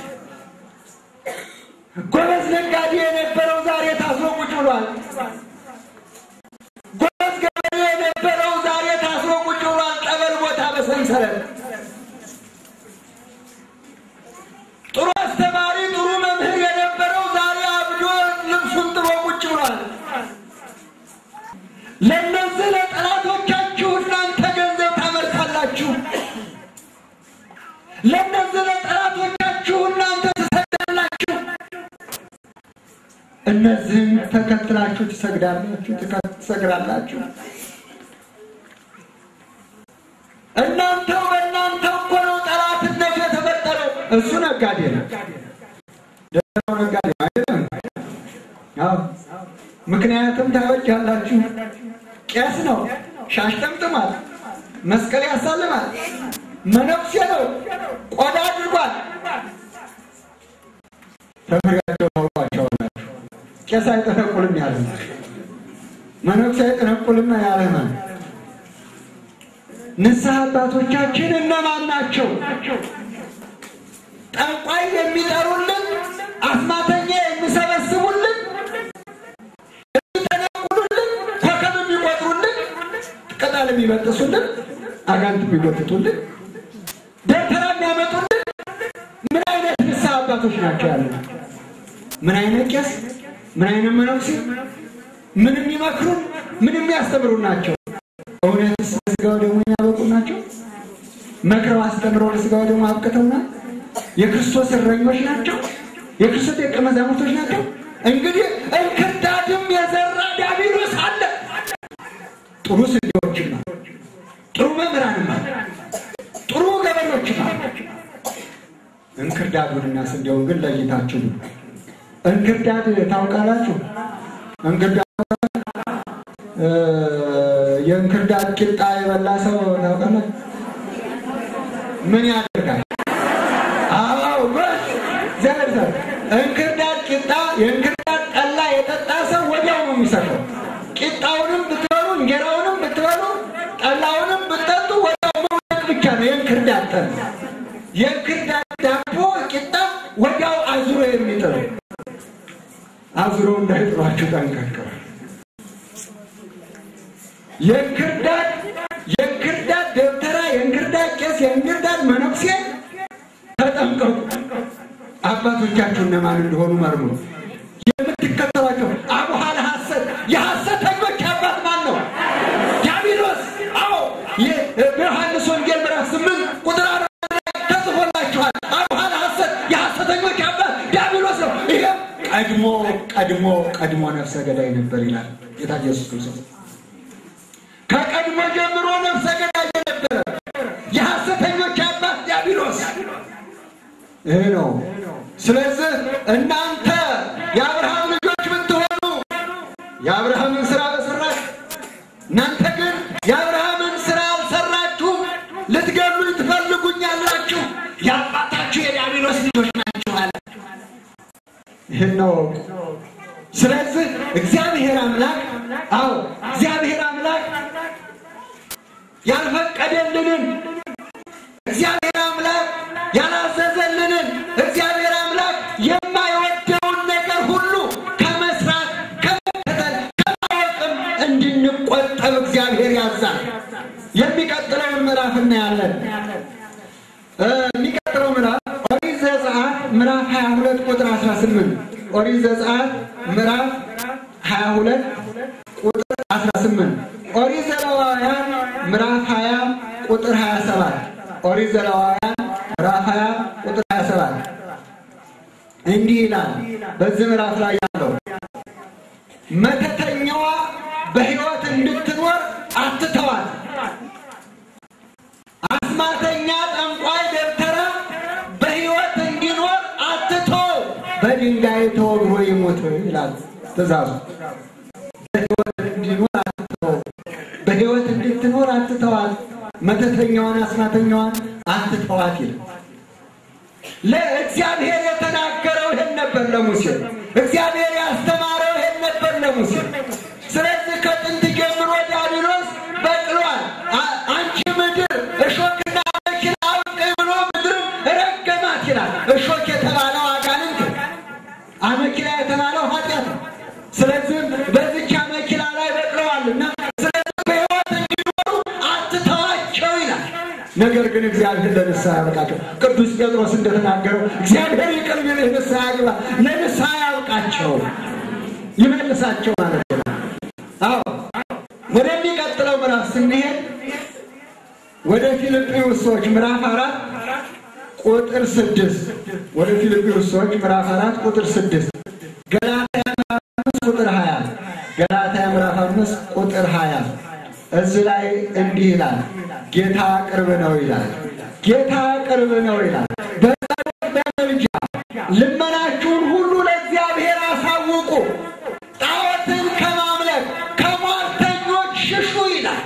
ጎበዝ ነጋዴ የነበረው ዛሬ ታስሮ ቁጭ ብሏል። ጎበዝ ገበሬ የነበረው ዛሬ ታስሮ ቁጭ ብሏል። ጠበል ቦታ በሰንሰለት ጥሩ አስተማሪ ጥሩ መምህር የነበረው ዛሬ አብዶ ልብሱን ጥሎ ቁጭ ብሏል። ለእነዚህ ለጠላቶቻችሁ እናንተ ገንዘብ ታመርታላችሁ። ለእነዚህ ለጠላቶቻችሁ እነዚህን ተከትላችሁ ትሰግዳላችሁ፣ ትሰግራላችሁ። እናንተው በእናንተ እኮ ነው ጠላትነት የተፈጠረው። እሱ ነጋዴ ነው፣ ደህናው ነጋዴ ነው አይደለም? አዎ። ምክንያቱም ታበጃላችሁ። ቄስ ነው፣ ሻሽ ጠምጥሟል፣ መስቀል ያሳልማል፣ መነኩሴ ነው፣ ቆዳ አድርጓል። ተምሪያቸው ታውቋቸዋላችሁ። ቄስ አይጠነቁልም ያለ መነኩሴ አይጠነቁልም ያለ ማለት ንስሐ አባቶቻችን እነማን ናቸው? ጠንቋይ የሚጠሩልን፣ አስማተኛ የሚሰበስቡልን፣ የሚጠነቁሉልን፣ ኮከብ የሚቆጥሩልን፣ ቅጠል የሚበጥሱልን፣ አጋንት የሚጎትቱልን፣ ደብተራ የሚያመጡልን ምን አይነት ንስሐ አባቶች ናቸው ያሉ? ምን አይነት ቄስ፣ ምን አይነት መነኩሴ፣ ምን የሚመክሩን፣ ምን የሚያስተምሩን ናቸው? እውነትስ ለስጋው ደግሞ የሚያበቁ ናቸው? መክረው አስተምረው ለስጋው ደግሞ አብቅተውናል? የክርስቶስ እረኞች ናቸው? የክርስቶስ ደቀ መዛሙርቶች ናቸው? እንግዲህ እንክርዳድም የዘራ ዲያብሎስ አለ። ጥሩ ስንዴዎችም አሉ፣ ጥሩ መምህራንም አሉ፣ ጥሩ ገበሬዎችም አሉ። እንክርዳዱንና ስንዴውን ግን ለይታችሁ ነው። እንክርዳድ ታውቃላችሁ? እንክርዳድ የእንክርዳድ ቂጣ የበላ ሰው ታውቃለህ? ምን ያደርጋል? አዎ በስ ዘርዘ እንክርዳድ ቂጣ የእንክርዳድ ጠላ የጠጣ ሰው ወዲያው ነው የሚሰራው። ቂጣውንም ብትበሉ እንጀራውንም ብትበሉ ጠላውንም ብትጠጡ ወዲያው መውደቅ ብቻ ነው የእንክርዳድ ጠላ። የእንክርዳድ ዳቦ ቂጣ ወዲያው አዙሮ የሚጥሉ አዙሮ እንዳይጥሏችሁ ጠንቀቅ። የእንክርዳድ የእንክርዳድ ደብተራ፣ የእንክርዳድ ቄስ፣ የእንክርዳድ መነኩሴ ተጠንቀቁ። አባቶቻችሁ እነማን እንደሆኑ መርምሩ። የምትከተሏቸው አቡሃለ ሐሰት የሐሰተኞች አባት ማን ነው? ዲያብሎስ። አዎ በዮሐንስ ወንጌል ምዕራፍ ስምንት ቁጥር አራት ላይ ተጽፎላችኋል። አቡሃለ ሐሰት የሐሰተኞች አባት ዲያብሎስ ነው። ይሄም ቀድሞ ቀድሞ ቀድሞ ነፍሰ ገዳይ ነበር ይላል ጌታ ኢየሱስ ክርስቶስ። ከቀድሞ ጀምሮ ነፍሰ ገዳይ የነበረ የሐሰተኞች አባት ዲያብሎስ ይህ ነው። ስለዚህ እናንተ የአብርሃም ልጆች ብትሆኑ የአብርሃምን ስራ በሰራች እናንተ ግን የአብርሃምን ስራ አልሰራችሁም፣ ልትገሉኝ ትፈልጉኛላችሁ፣ የአባታችሁ የዲያብሎስ ልጆች ናችሁ አለ። ይህን ነው። ስለዚህ እግዚአብሔር አምላክ አዎ እግዚአብሔር አምላክ ያልፈቀደልንን እግዚአብሔር አምላክ ያላዘዘልንን እግዚአብሔር አምላክ የማይወደውን ነገር ሁሉ ከመስራት ከመከተል ከማወቅም እንድንቆጠብ እግዚአብሔር ያዛል። የሚቀጥለውን ምዕራፍ እናያለን። የሚቀጥለው ምዕራፍ ኦሪት ዘጸአት ምዕራፍ 22 ቁጥር 18 ኦሪት ዘጸአት ምዕራፍ 22 ቁጥር 18 ኦሪት ዘሌዋውያን ምዕራፍ 20 ቁጥር 27 ኦሪት ዘሌዋውያን ምዕራፍ 20 ቁጥር 27 እንዲህ ይላል። በዚህ ምዕራፍ ላይ ያለው መተተኛዋ በሕይወት እንድትኖር አትተዋት። አስማተኛ፣ ጠንቋይ፣ ደብተራ በሕይወት እንዲኖር አትተው፣ በድንጋይ ተወግሮ ይሞት ይላል ትእዛዙ። በሕይወት እንዲኖር አትተው፣ በሕይወት እንድትኖር አትተዋት። መተተኛዋን አስማተኛዋን አትተዋት ይላል። ለእግዚአብሔር የተናገረው ይሄን ነበር ለሙሴ። እግዚአብሔር ያስተማረው ይሄን ነበር ለሙሴ። ስለዚህ ከጥንት ጀምሮ ዲያብሎስ በቅሏል። አንቺ ምድር እሾክና አሜከላ አብቅኝ ብሎ ምድርን ረገማት ይላል። እሾክ የተባለው አጋንንት፣ አሜከላ የተባለው ኃጢአት ነው። ስለዚህም በዚች አሜከላ ላይ በቅለዋልና ስለዚህ በሕይወት እንዲኖሩ አትተዋቸው ይላል። ነገር ግን እግዚአብሔር ለንስሐ ያበቃቸው። ቅዱስ ጴጥሮስ እንደተናገረው እግዚአብሔር ይቅር ቢልህ ንስሐ ግባ፣ ለንስሐ ያብቃቸው፣ ይመልሳቸው ማለት ነው። አዎ ወደሚቀጥለው ምዕራፍ ስንሄድ ወደ ፊልጵዩስ ሰዎች ምዕራፍ አራት ቁጥር ስድስት ወደ ፊልጵዩስ ሰዎች ምዕራፍ አራት ቁጥር ስድስት ገላትያ አምስት ቁጥር ሀያ እዚህ ላይ እንዲህ ይላል፣ ጌታ ቅርብ ነው ይላል። ጌታ ቅርብ ነው ይላል። በጸሎት በምልጃ ልመናችሁን ሁሉ ለእግዚአብሔር አሳውቁ፣ ጣዖትን ከማምለክ ከሟርተኞች ሽሹ ይላል።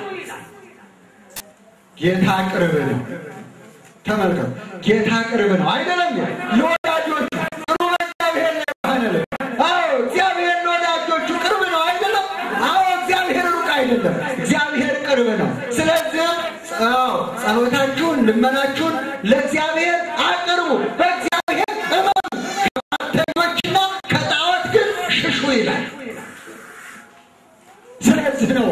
ጌታ ቅርብ ነው። ተመልከቱ፣ ጌታ ቅርብ ነው አይደለም? ለወዳጆቹ ጥሩ እግዚአብሔር ለባህነል አዎ፣ እግዚአብሔር ለወዳጆቹ ቅርብ ነው አይደለም? አዎ፣ እግዚአብሔር ሩቅ አይደለም። እግዚአብሔር ቅርብ ነው። ስለዚህ አዎ፣ ጸሎታችሁን ልመናችሁን ለእግዚአብሔር አቅርቡ፣ በእግዚአብሔር እመኑ፣ ከሟርተኞችና ከጣዖት ግን ሽሹ ይላል። ስለዚህ ነው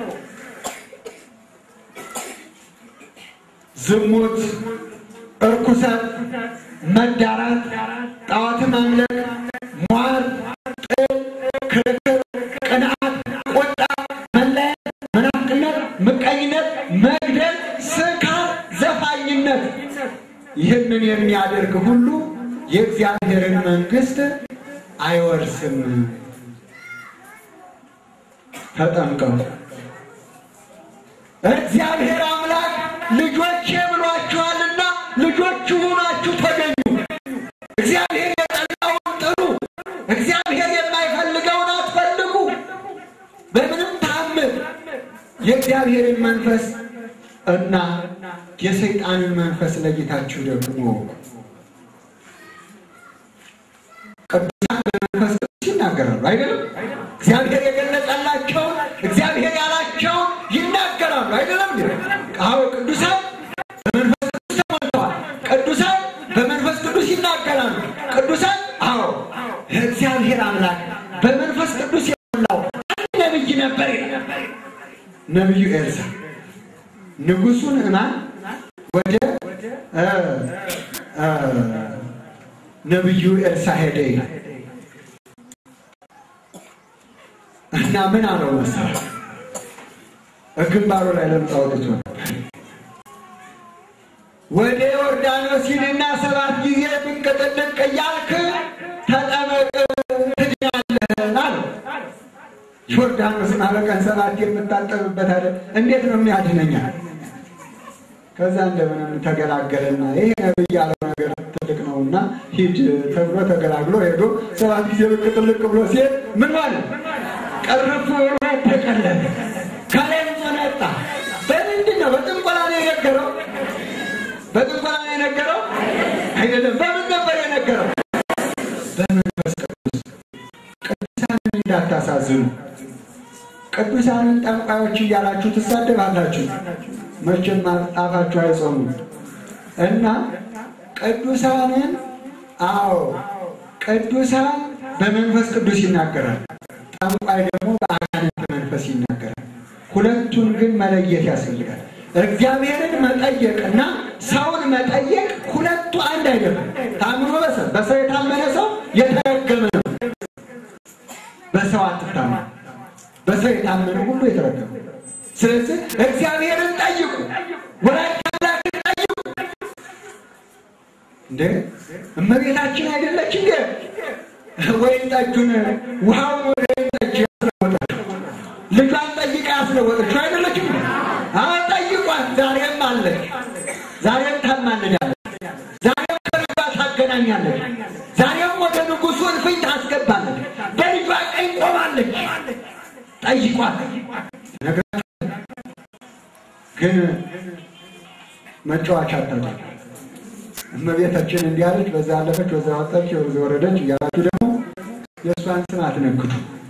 ዝሙት፣ እርኩሰት፣ መዳራት፣ ጣዖት ማምለክ፣ ሟርት፣ ጥል፣ ክርክር፣ ቅንዓት፣ ቁጣ፣ መለያየት፣ መናፍቅነት፣ ምቀኝነት፣ መግደል፣ ስካር፣ ዘፋኝነት ይህንን የሚያደርግ ሁሉ የእግዚአብሔርን መንግሥት አይወርስም። ተጠንቀቁ። እግዚአብሔር አምላክ ልጆቼ ብሏችኋልና ልጆቹ ሆናችሁ ተገኙ። እግዚአብሔር የጠላውን ጥሉ፣ እግዚአብሔር የማይፈልገውን አትፈልጉ። በምንም ታምር የእግዚአብሔርን መንፈስ እና የሰይጣንን መንፈስ ለጌታችሁ ደግሞ ቅዱሳን በመንፈስ ቅዱስ ይናገራሉ አይደለም? እግዚአብሔር የገለጸላቸውን እግዚአብሔር ያላቸውን ይናገራሉ አይደለም? አዎ ቅዱሳን በመንፈስ ቅዱስ ተሞልተዋል። ቅዱሳን በመንፈስ ቅዱስ ይናገራሉ። ቅዱሳን አዎ እግዚአብሔር አምላክ በመንፈስ ቅዱስ የሞላው አንድ ነብይ ነበር ይላል ነቢዩ ኤልሳ ንጉሱን እማን ወደ እ እ ነቢዩ ኤልሳ ሄደ ይላል እና ምን አለው መሰለህ? ግንባሩ ላይ ለምጽ አውጥቶ ነበር። ወደ ዮርዳኖስ ሂድና ሰባት ጊዜ ብቅ ጥልቅ እያልክ ተጠመቅ ትድናለህ አለው። ዮርዳኖስን በቀን ሰባት የምታጠብበት አለ። እንዴት ነው የሚያድነኛል? ከዛ እንደምንም ተገላገለና ይሄ ነብይ ያለው ነገር ትልቅ ነውና ሂድ ተብሎ ተገላግሎ ሄዶ ሰባት ጊዜ ብቅ ጥልቅ ብሎ ሲሄድ ምን ማለት ቀረፉ ብሎ ተቀለለ። ከላይም ጸነጣ። በምንድን ነው? በጥንቆላ ነው የነገረው? በጥንቆላ ነው የነገረው አይደለም። በምን ነበር የነገረው? በመንፈስ ቅዱስ። ቅዱሳንን እንዳታሳዝኑ። ቅዱሳንን ጠንቋዮች እያላችሁ ትሳደባላችሁ። መቼም አፋችሁ አይጾሙም እና ቅዱሳንን አዎ ቅዱሳን በመንፈስ ቅዱስ ይናገራል። ጠንቋይ ደግሞ በአጋንንት መንፈስ ይናገራል። ሁለቱን ግን መለየት ያስፈልጋል። እግዚአብሔርን መጠየቅ እና ሰውን መጠየቅ ሁለቱ አንድ አይደለም። ታምኖ በሰው በሰው የታመነ ሰው የተረገመ ነው። በሰው አትታመን። በሰው የታመነ ሁሉ የተረገመ። ስለዚህ እግዚአብሔርን ጠይቁ፣ ወላዲተ አምላክን ጠይቁ። እንዴ እመቤታችን አይደለች እንዴ ወይን ጠጁን ውሃውን ወደ ወይን ጠጅ ያስለወጠችው ልጇን ጠይቃ ያስለወጠችው አይደለችም? አዎ ጠይቋት። ዛሬም አለች፣ ዛሬም ታማልዳለች፣ ዛሬም ከልጇ ታገናኛለች፣ ዛሬም ወደ ንጉሱ እልፍኝ ታስገባለች፣ በልጇ ቀኝ ቆማለች። ጠይቋት። ነግራችሁ ግን መጫወቻ አታድርጉ። እመቤታችን እንዲህ አለች፣ በዛ አለፈች፣ በዛ ወጣች፣ በዛ ወረደች እያላችሁ ደግሞ የእሷን ስም አትነግዱ።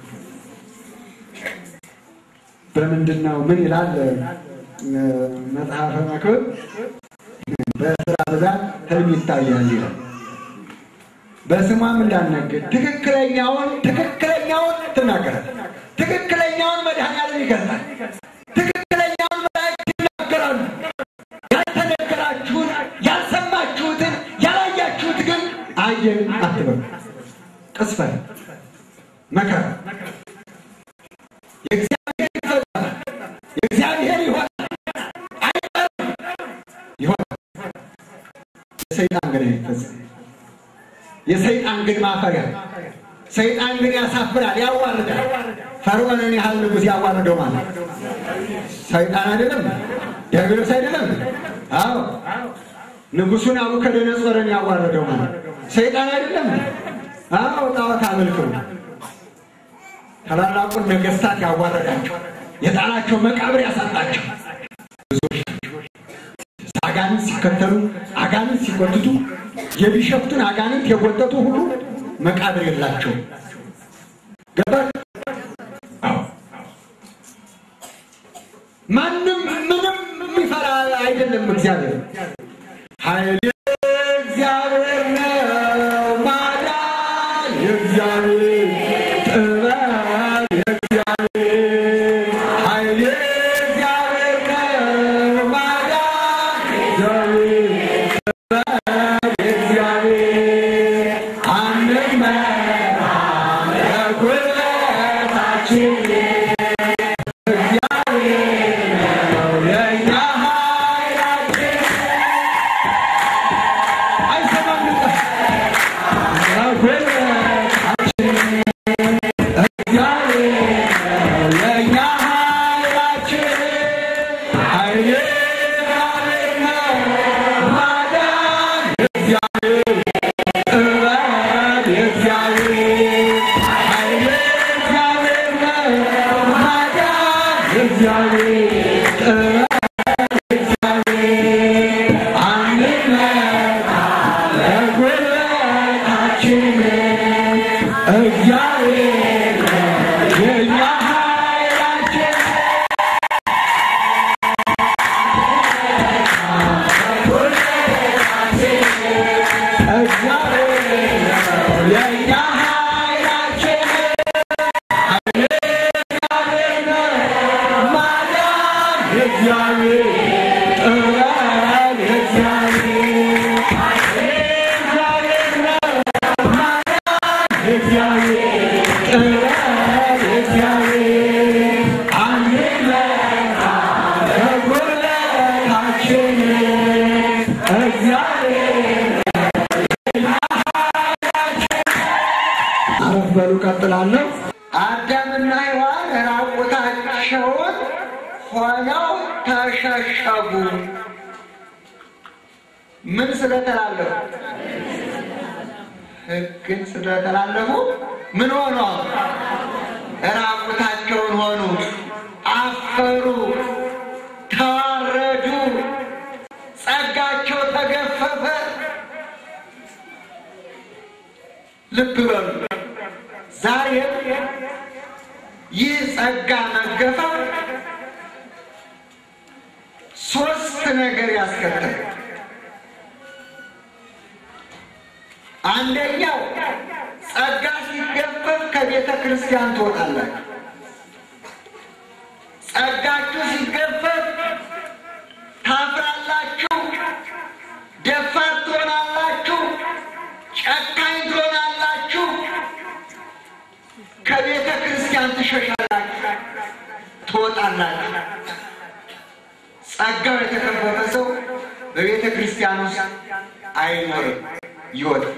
በምንድን ነው ምን ይላል መጽሐፈ መክብብ? በስራ ብዛት ህልም ይታያል ይላል። በስሟም እንዳነግድ ትክክለኛውን ትክክለኛውን ትናገራል። ትክክለኛውን መድኃኒዓለም ይገልጻል። ትክክለኛውን መላእክት ይናገራሉ። ያልተነገራችሁን ያልሰማችሁትን ያላያችሁት ግን አየን አትበሉ። ቅስፈት መከራ የእግዚአብሔር ይፈጸማል። የእግዚአብሔር ይሆናል። አይቀርም ይሆናል። የሰይጣን ግን አይፈጸም። የሰይጣን ግን ማፈሪያ ሰይጣን ግን ያሳፍራል፣ ያዋርዳል። ፈርዖንን ያህል ንጉሥ ያዋርደው ማለት ሰይጣን አይደለም? ዲያብሎስ አይደለም? አዎ ንጉሱን ናቡከደነጾርን ያዋረደው ማለት ሰይጣን አይደለም? አዎ ጣዖት አመልከው ታላላቁን ነገስታት ያዋረዳቸው የጣላቸው መቃብር ያሳጣቸው አጋንንት ሲከተሉ አጋንንት ሲጎትቱ የቢሸፍቱን አጋንንት የጎተቱ ሁሉ መቃብር የላቸው ገባል። ማንም ምንም የሚፈራ አይደለም። እግዚአብሔር ኃይል እግዚአብሔር ነው፣ ማዳን የእግዚአብሔር ጥበብ የእግዚአብሔር ኃይል እግዚአብሔር ነው፣ ማዳን የእግዚአብሔር ጥበብ የእግዚአብሔር አንመራ ለጉልበታችን አረፍ በሉ ቀጥላለሁ። አዳምና ሔዋን ራቁታቸውን ሆነው ተሸሸጉ። ምን ስለተላለፉ? ሕግን ስለተላለፉ ምን ሆኑ? ራቁታቸውን ሆኑ፣ አፈሩ፣ ተዋረዱ፣ ጸጋቸው ተገፈፈ። ልብ በሉ። ዛሬም ይህ ጸጋ መገፈፍ ሶስት ነገር ያስከትላል። አንደኛው ጸጋ ሲገፈፍ ከቤተ ክርስቲያን ትወጣላችሁ። ጸጋችሁ ሲገፈፍ ታፍራላችሁ፣ ደፋር ትሆናላችሁ፣ ጨካኝ ትሆናላችሁ፣ ከቤተ ክርስቲያን ትሸሻላችሁ፣ ትወጣላችሁ። ጸጋው የተከፈፈ ሰው በቤተ ክርስቲያን ውስጥ አይኖርም፣ ይወጣል።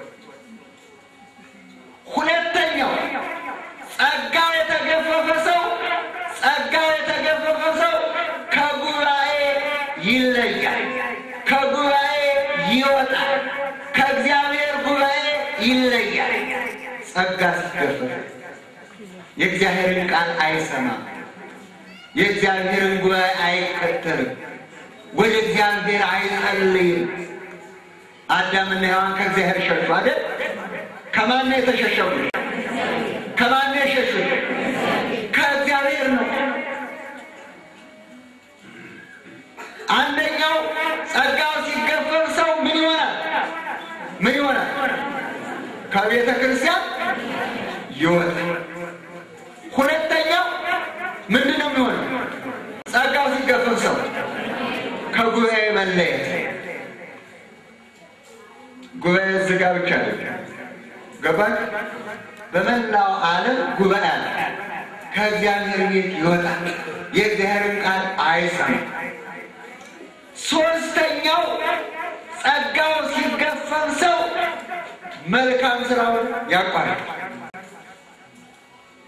ሁለተኛው ጸጋው የተገፈፈ ሰው ጸጋው የተገፈፈ ሰው ከጉባኤ ይለያል፣ ከጉባኤ ይወጣል፣ ከእግዚአብሔር ጉባኤ ይለያል። ጸጋ ሲገፈፍ የእግዚአብሔርን ቃል አይሰማም፣ የእግዚአብሔርን ጉባኤ አይከተልም፣ ወደ እግዚአብሔር አይጸልይም። አዳምና ሔዋን ከእግዚአብሔር ሸሹ አይደል? ከማን ነው የተሸሸጉ? ከማን ነው የሸሹት? ከእግዚአብሔር ነው። አንደኛው ጸጋው ሲገፈፍ ሰው ምን ይሆናል? ምን ይሆናል? ከቤተ ክርስቲያን ይወጣል። ሁለተኛው ምንድን ነው የሚሆነው? ጸጋው ሲገፈፍ ሰው ከጉባኤ መለየት። ጉባኤ ዝጋ ብቻ አይደለም። ገባች? በመላው ዓለም ጉባኤ አለ። ከእግዚአብሔር ቤት ይወጣል። የእግዚአብሔርን ቃል አይሰማም። ሶስተኛው ጸጋው ሲገፈፍ ሰው መልካም ስራውን ያቋርጣል።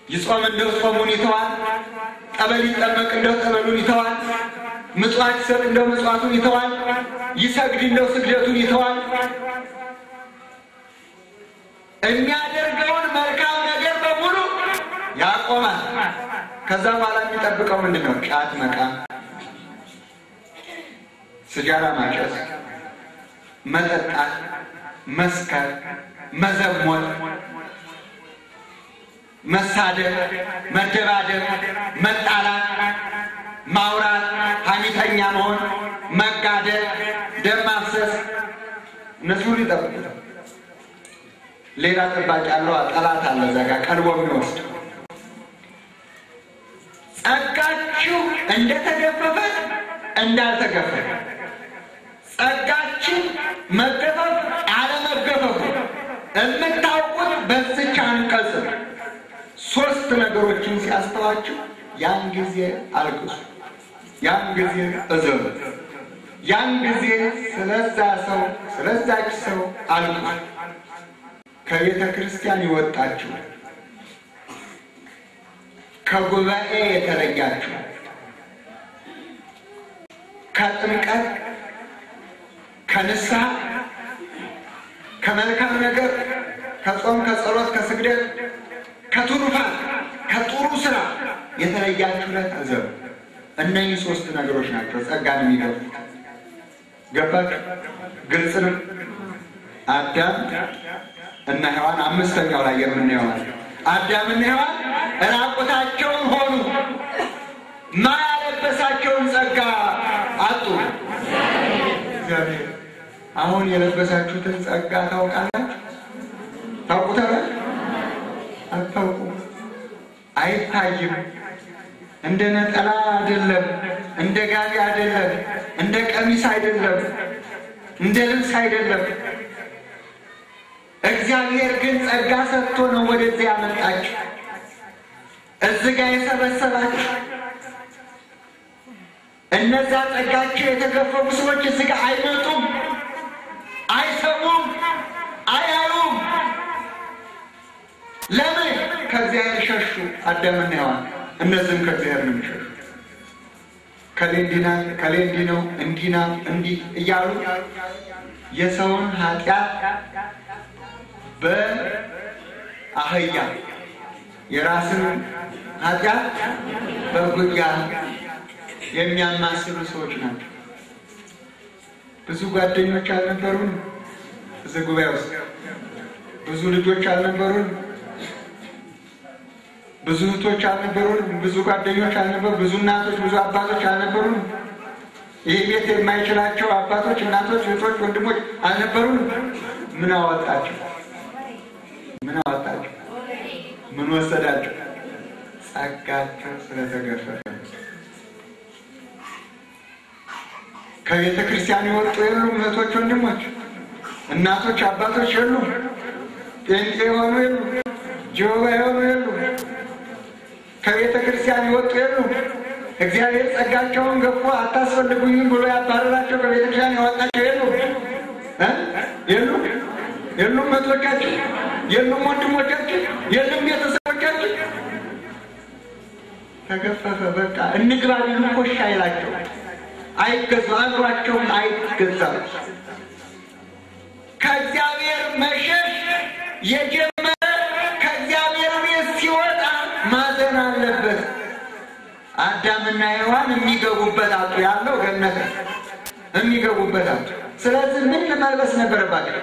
ይጾም እንደው ጾሙን ይተዋል። ጠበል ይጠመቅ እንደው ጠበሉን ይተዋል። ምጽዋት ይሰጥ እንደው ምጽዋቱን ይተዋል። ይሰግድ እንደው ስግደቱን ይተዋል። የሚያደርገውን መልካም ነገር በሙሉ ያቆማል። ከዛ በኋላ የሚጠብቀው ምንድን ነው? ጫት መቃም፣ ስጃራ ማጨስ፣ መጠጣት፣ መስከር፣ መዘሞት፣ መሳደብ፣ መደባደብ፣ መጣላት፣ ማውራት፣ ሐሜተኛ መሆን፣ መጋደል፣ ደም ማፍሰስ እነዚህ ሁሉ ይጠብቁታል። ሌላ ጠባቂ አለው። ጠላት አለ እዛ ጋር ቀልቦ የሚወስድ ጸጋችሁ እንደተገፈፈ እንዳልተገፈፈ ጸጋችን መገፈፍ አለመገፈፉ የምታውቁት በዚች አንቀጽ ሶስት ነገሮችን ሲያስተዋችሁ ያን ጊዜ አልቅሱ፣ ያን ጊዜ እዘኑ፣ ያን ጊዜ ስለዛ ሰው ስለዛች ሰው አልቅሱ። ከቤተ ክርስቲያን ይወጣችሁ ከጉባኤ የተለያችሁ ከጥምቀት ከንስሐ ከመልካም ነገር ከጾም ከጸሎት ከስግደት ከትሩፋት ከጥሩ ስራ የተለያችሁ ዕለት እዘኑ። እነኚህ ሶስት ነገሮች ናቸው ጸጋን የሚገፉት። ገባችሁ? ግልጽ ነው። አዳም እና ሔዋን አምስተኛው ላይ የምናየው አዳምና ሔዋን ራቁታቸውን ሆኑ። ማያለበሳቸውን ጸጋ አጡ። እግዚአብሔር አሁን የለበሳችሁትን ጸጋ ታውቃላችሁ? ታውቁታላችሁ? አታውቁም። አይታይም። እንደ ነጠላ አይደለም፣ እንደ ጋቢ አይደለም፣ እንደ ቀሚስ አይደለም፣ እንደ ልብስ አይደለም። እግዚአብሔር ግን ጸጋ ሰጥቶ ነው ወደዚህ ያመጣችሁ፣ እዚህ ጋር የሰበሰባችሁ። እነዛ ጸጋቸው የተገፈፉ ሰዎች እዚህ ጋር አይመጡም፣ አይሰሙም፣ አያዩም። ለምን? ከእግዚአብሔር ሸሹ። አዳምና ሔዋን እነዚህም ከእግዚአብሔር ነው የሚሸሹ። ከሌ እንዲህ ናት፣ ከሌ እንዲህ ነው፣ እንዲህ ናት፣ እንዲህ እያሉ የሰውን ኃጢአት በአህያ የራስን ኃጢአት በጉያ የሚያማስሉ ሰዎች ናቸው። ብዙ ጓደኞች አልነበሩን? እዚህ ጉባኤ ውስጥ ብዙ ልጆች አልነበሩን? ብዙ እህቶች አልነበሩን? ብዙ ጓደኞች አልነበሩ? ብዙ እናቶች፣ ብዙ አባቶች አልነበሩን? ይህ ቤት የማይችላቸው አባቶች፣ እናቶች፣ እህቶች፣ ወንድሞች አልነበሩን? ምን አወጣቸው? ምን አወጣቸው? ምን ወሰዳቸው? ጸጋቸው ስለተገፈፈ። ከቤተ ክርስቲያን የወጡ የሉም። እህቶች፣ ወንድሞች፣ እናቶች፣ አባቶች የሉም። ጴንጤ የሆኑ የሉ፣ ጀሆባ የሆኑ የሉ፣ ከቤተ ክርስቲያን የወጡ የሉ። እግዚአብሔር ጸጋቸውን ገፎ አታስፈልጉኝም ብሎ ያባረራቸው ከቤተ ክርስቲያን ያወጣቸው የሉ የሉ የሉም። እህቶቻችን የሉም፣ ወንድሞቻችን የሉም፣ ቤተሰቦቻችን ተገፈፈ። በቃ እንግባ ቢሉ ኮሽ አይላቸው፣ አይገዙ፣ አእምሯቸውም አይገዛም። ከእግዚአብሔር መሸሽ የጀመረ ከእግዚአብሔር ቤት ሲወጣ ማዘን አለበት። አዳምና ሔዋን የሚገቡበት አጡ ያለው ገነት የሚገቡበት አጡ። ስለዚህ ምን መልበስ ነበረባቸው?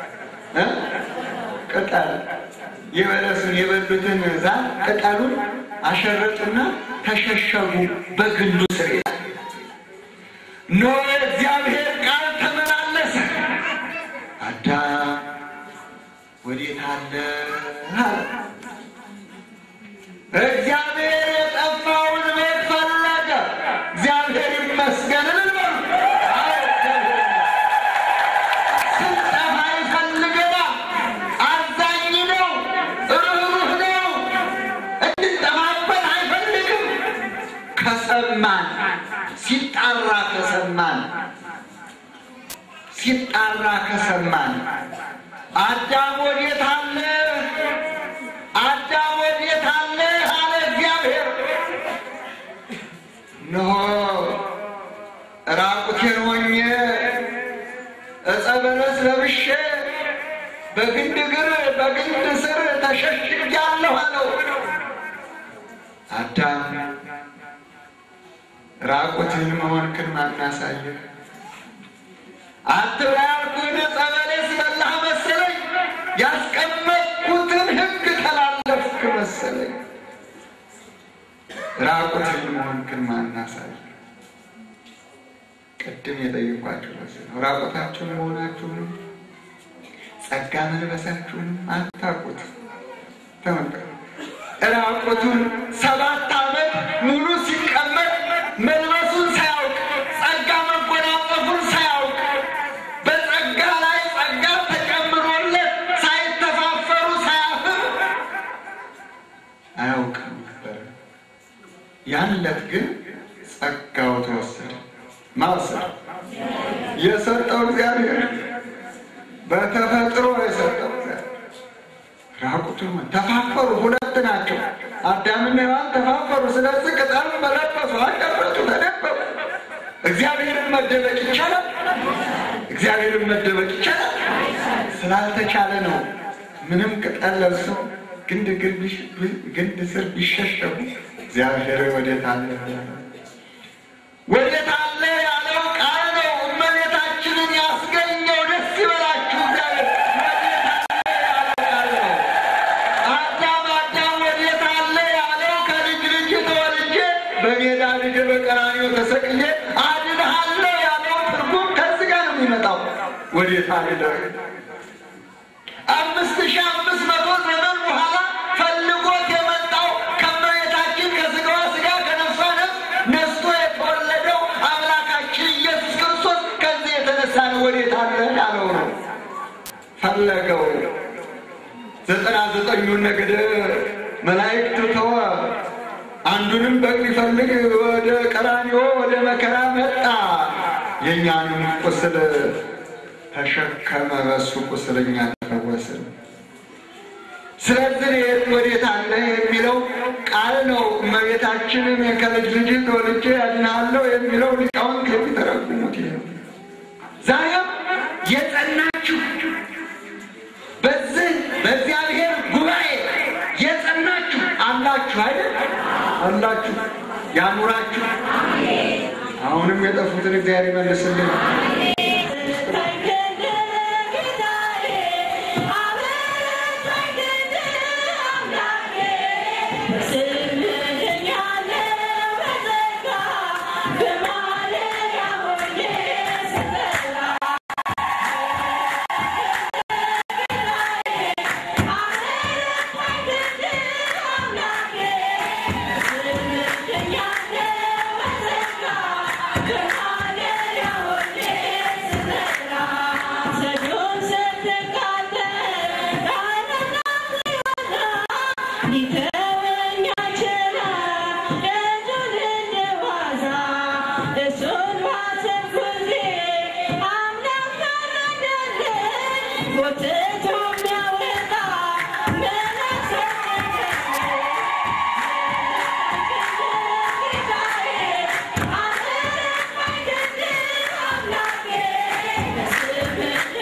ቅጠል የበለሱን የበሉትን ዛፍ ቅጠሉን አሸረጡና ተሸሸጉ በግንዱ ስር ይላል። ኖ እግዚአብሔር ቃል ተመላለሰ። አዳም ወዴት አለ? እግዚአብሔር የጠፋውን ቤት ፈለገ። እግዚአብሔር ይመስገን ልበሉ። ስንጠፋ ይፈልገናል። አዛኝ ነው፣ ርኅሩህ ነው። እንድንጠፋበት አይፈልግም። ከሰማን ሲጣራ ከሰማን ሲጣራ ከሰማን አዳም ወዴት አለ? አዳም ወዴት አለ? እነሆ ራቁቴን ሆኜ ዕፀ በለስ ለብሼ በግንድ እግር በግንድ ስር ተሸሽጊያለሁ አለው። አዳም ራቁትህን መሆንክን ማን አሳየህ? አትብላ ያልኩህን ዕፀ በለስ በላህ መሰለኝ? ያስቀመጥኩትን ሕግ ተላለፍክ መሰለኝ? ራቁትህን መሆንክን ማን አሳየህ? ቅድም የጠየኳችሁ ለዚህ ነው። ራቁታችሁን መሆናችሁንም ጸጋ መልበሳችሁንም አታውቁት። ተመልከቱ። ራቁቱን ሰባት ዓመት ሙሉ ሲቀመጥ መልበሱን ሳያውቅ ጸጋ መጎናጸፉን ሳያውቅ በጸጋ ላይ ጸጋ ተጨምሮለት ሳይተፋፈሩ ሳያፍር አያውቅም ነበር። ያን ዕለት ግን ጸጋው ተወሰደ። ማውሰድ የሰጠው እግዚአብሔር በተፈጥሮ የሰጠው እግዚአብሔር ራቁቱን ተፋፈሩ። ሁለት ናቸው። አዳምና ሔዋን ተፋፈሩ። ስለዚህ ቅጠል መለበሱ፣ አቀረቱ፣ ተደበቁ። እግዚአብሔርን መደበቅ ይቻላል? እግዚአብሔርን መደበቅ ይቻላል? ስላልተቻለ ነው። ምንም ቅጠል ለብሰው ግንድ ግንድ ስር ቢሸሸጉ እግዚአብሔር ወዴት አለ ወዴት አለ ያለው ቃል ነው። እመቤታችንን ያስገኘው ደስ ይበላችሁ እግዚአብሔር ወዴት አለ ያለው ቃል ነው። አዳም አዳም ወዴት አለ ያለው ከልጅ ልጅ ተወልጄ በሜዳ ልጅ በቀራንዮ ተሰቅዬ አድንሃለሁ ያለው ትርጉም ከዚህ ጋር ነው የሚመጣው። ወዴት አለ አምስት ሺህ አምስት መቶ ዘመን በኋላ ፈልጎት የመጣው ከእመቤታችን ከስጋዋ ስጋ ከነፍሷ ነፍስ ነስቶ የተወለደው አምላካችን ኢየሱስ ክርስቶስ ከዚህ የተነሳ ነው ወዴት አለ ያለው ነው። ፈለገው ዘጠና ዘጠኙን ነገደ መላእክት ተወ። አንዱንም በግ ሊፈልግ ወደ ቀራንዮ ወደ መከራ መጣ። የእኛንም ቁስል ተሸከመ። በሱ ቁስል እኛ ተፈወስን። ስለዚህ የት ወዴት አለ የሚለው ቃል ነው። እመቤታችንን ከልጅ ልጅ ተወልጄ ያድናለሁ የሚለው ሊቃውንት የሚተረጉሙት ይሄ ነው። ዛሬም የጸናችሁ በዚህ በእግዚአብሔር ጉባኤ የጸናችሁ አላችሁ አይደል? አላችሁ ያኑራችሁ። አሁንም የጠፉትን እግዚአብሔር ይመልስልን።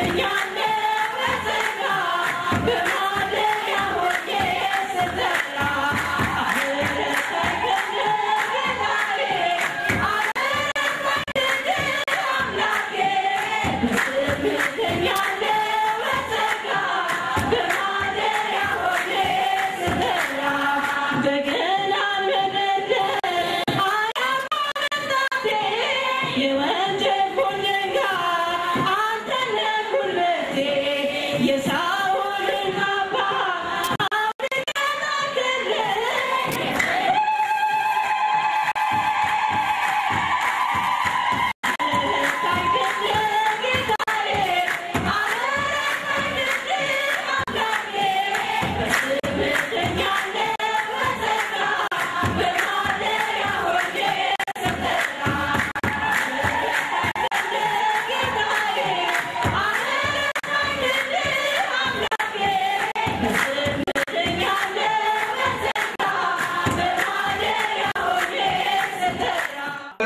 Yeah.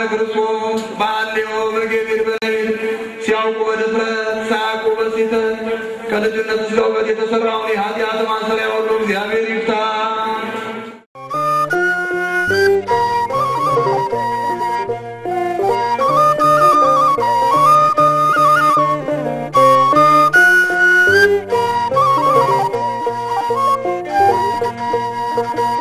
ክርስቶስ በአሌዎ በገቢር በሌሊት ሲያውቁ በድፍረት ሳያውቁ በስህተት ከልጅነት እስከ እውቀት የተሰራውን የኃጢአት ማሰሪያ ሁሉ እግዚአብሔር ይፍታ።
Thank you.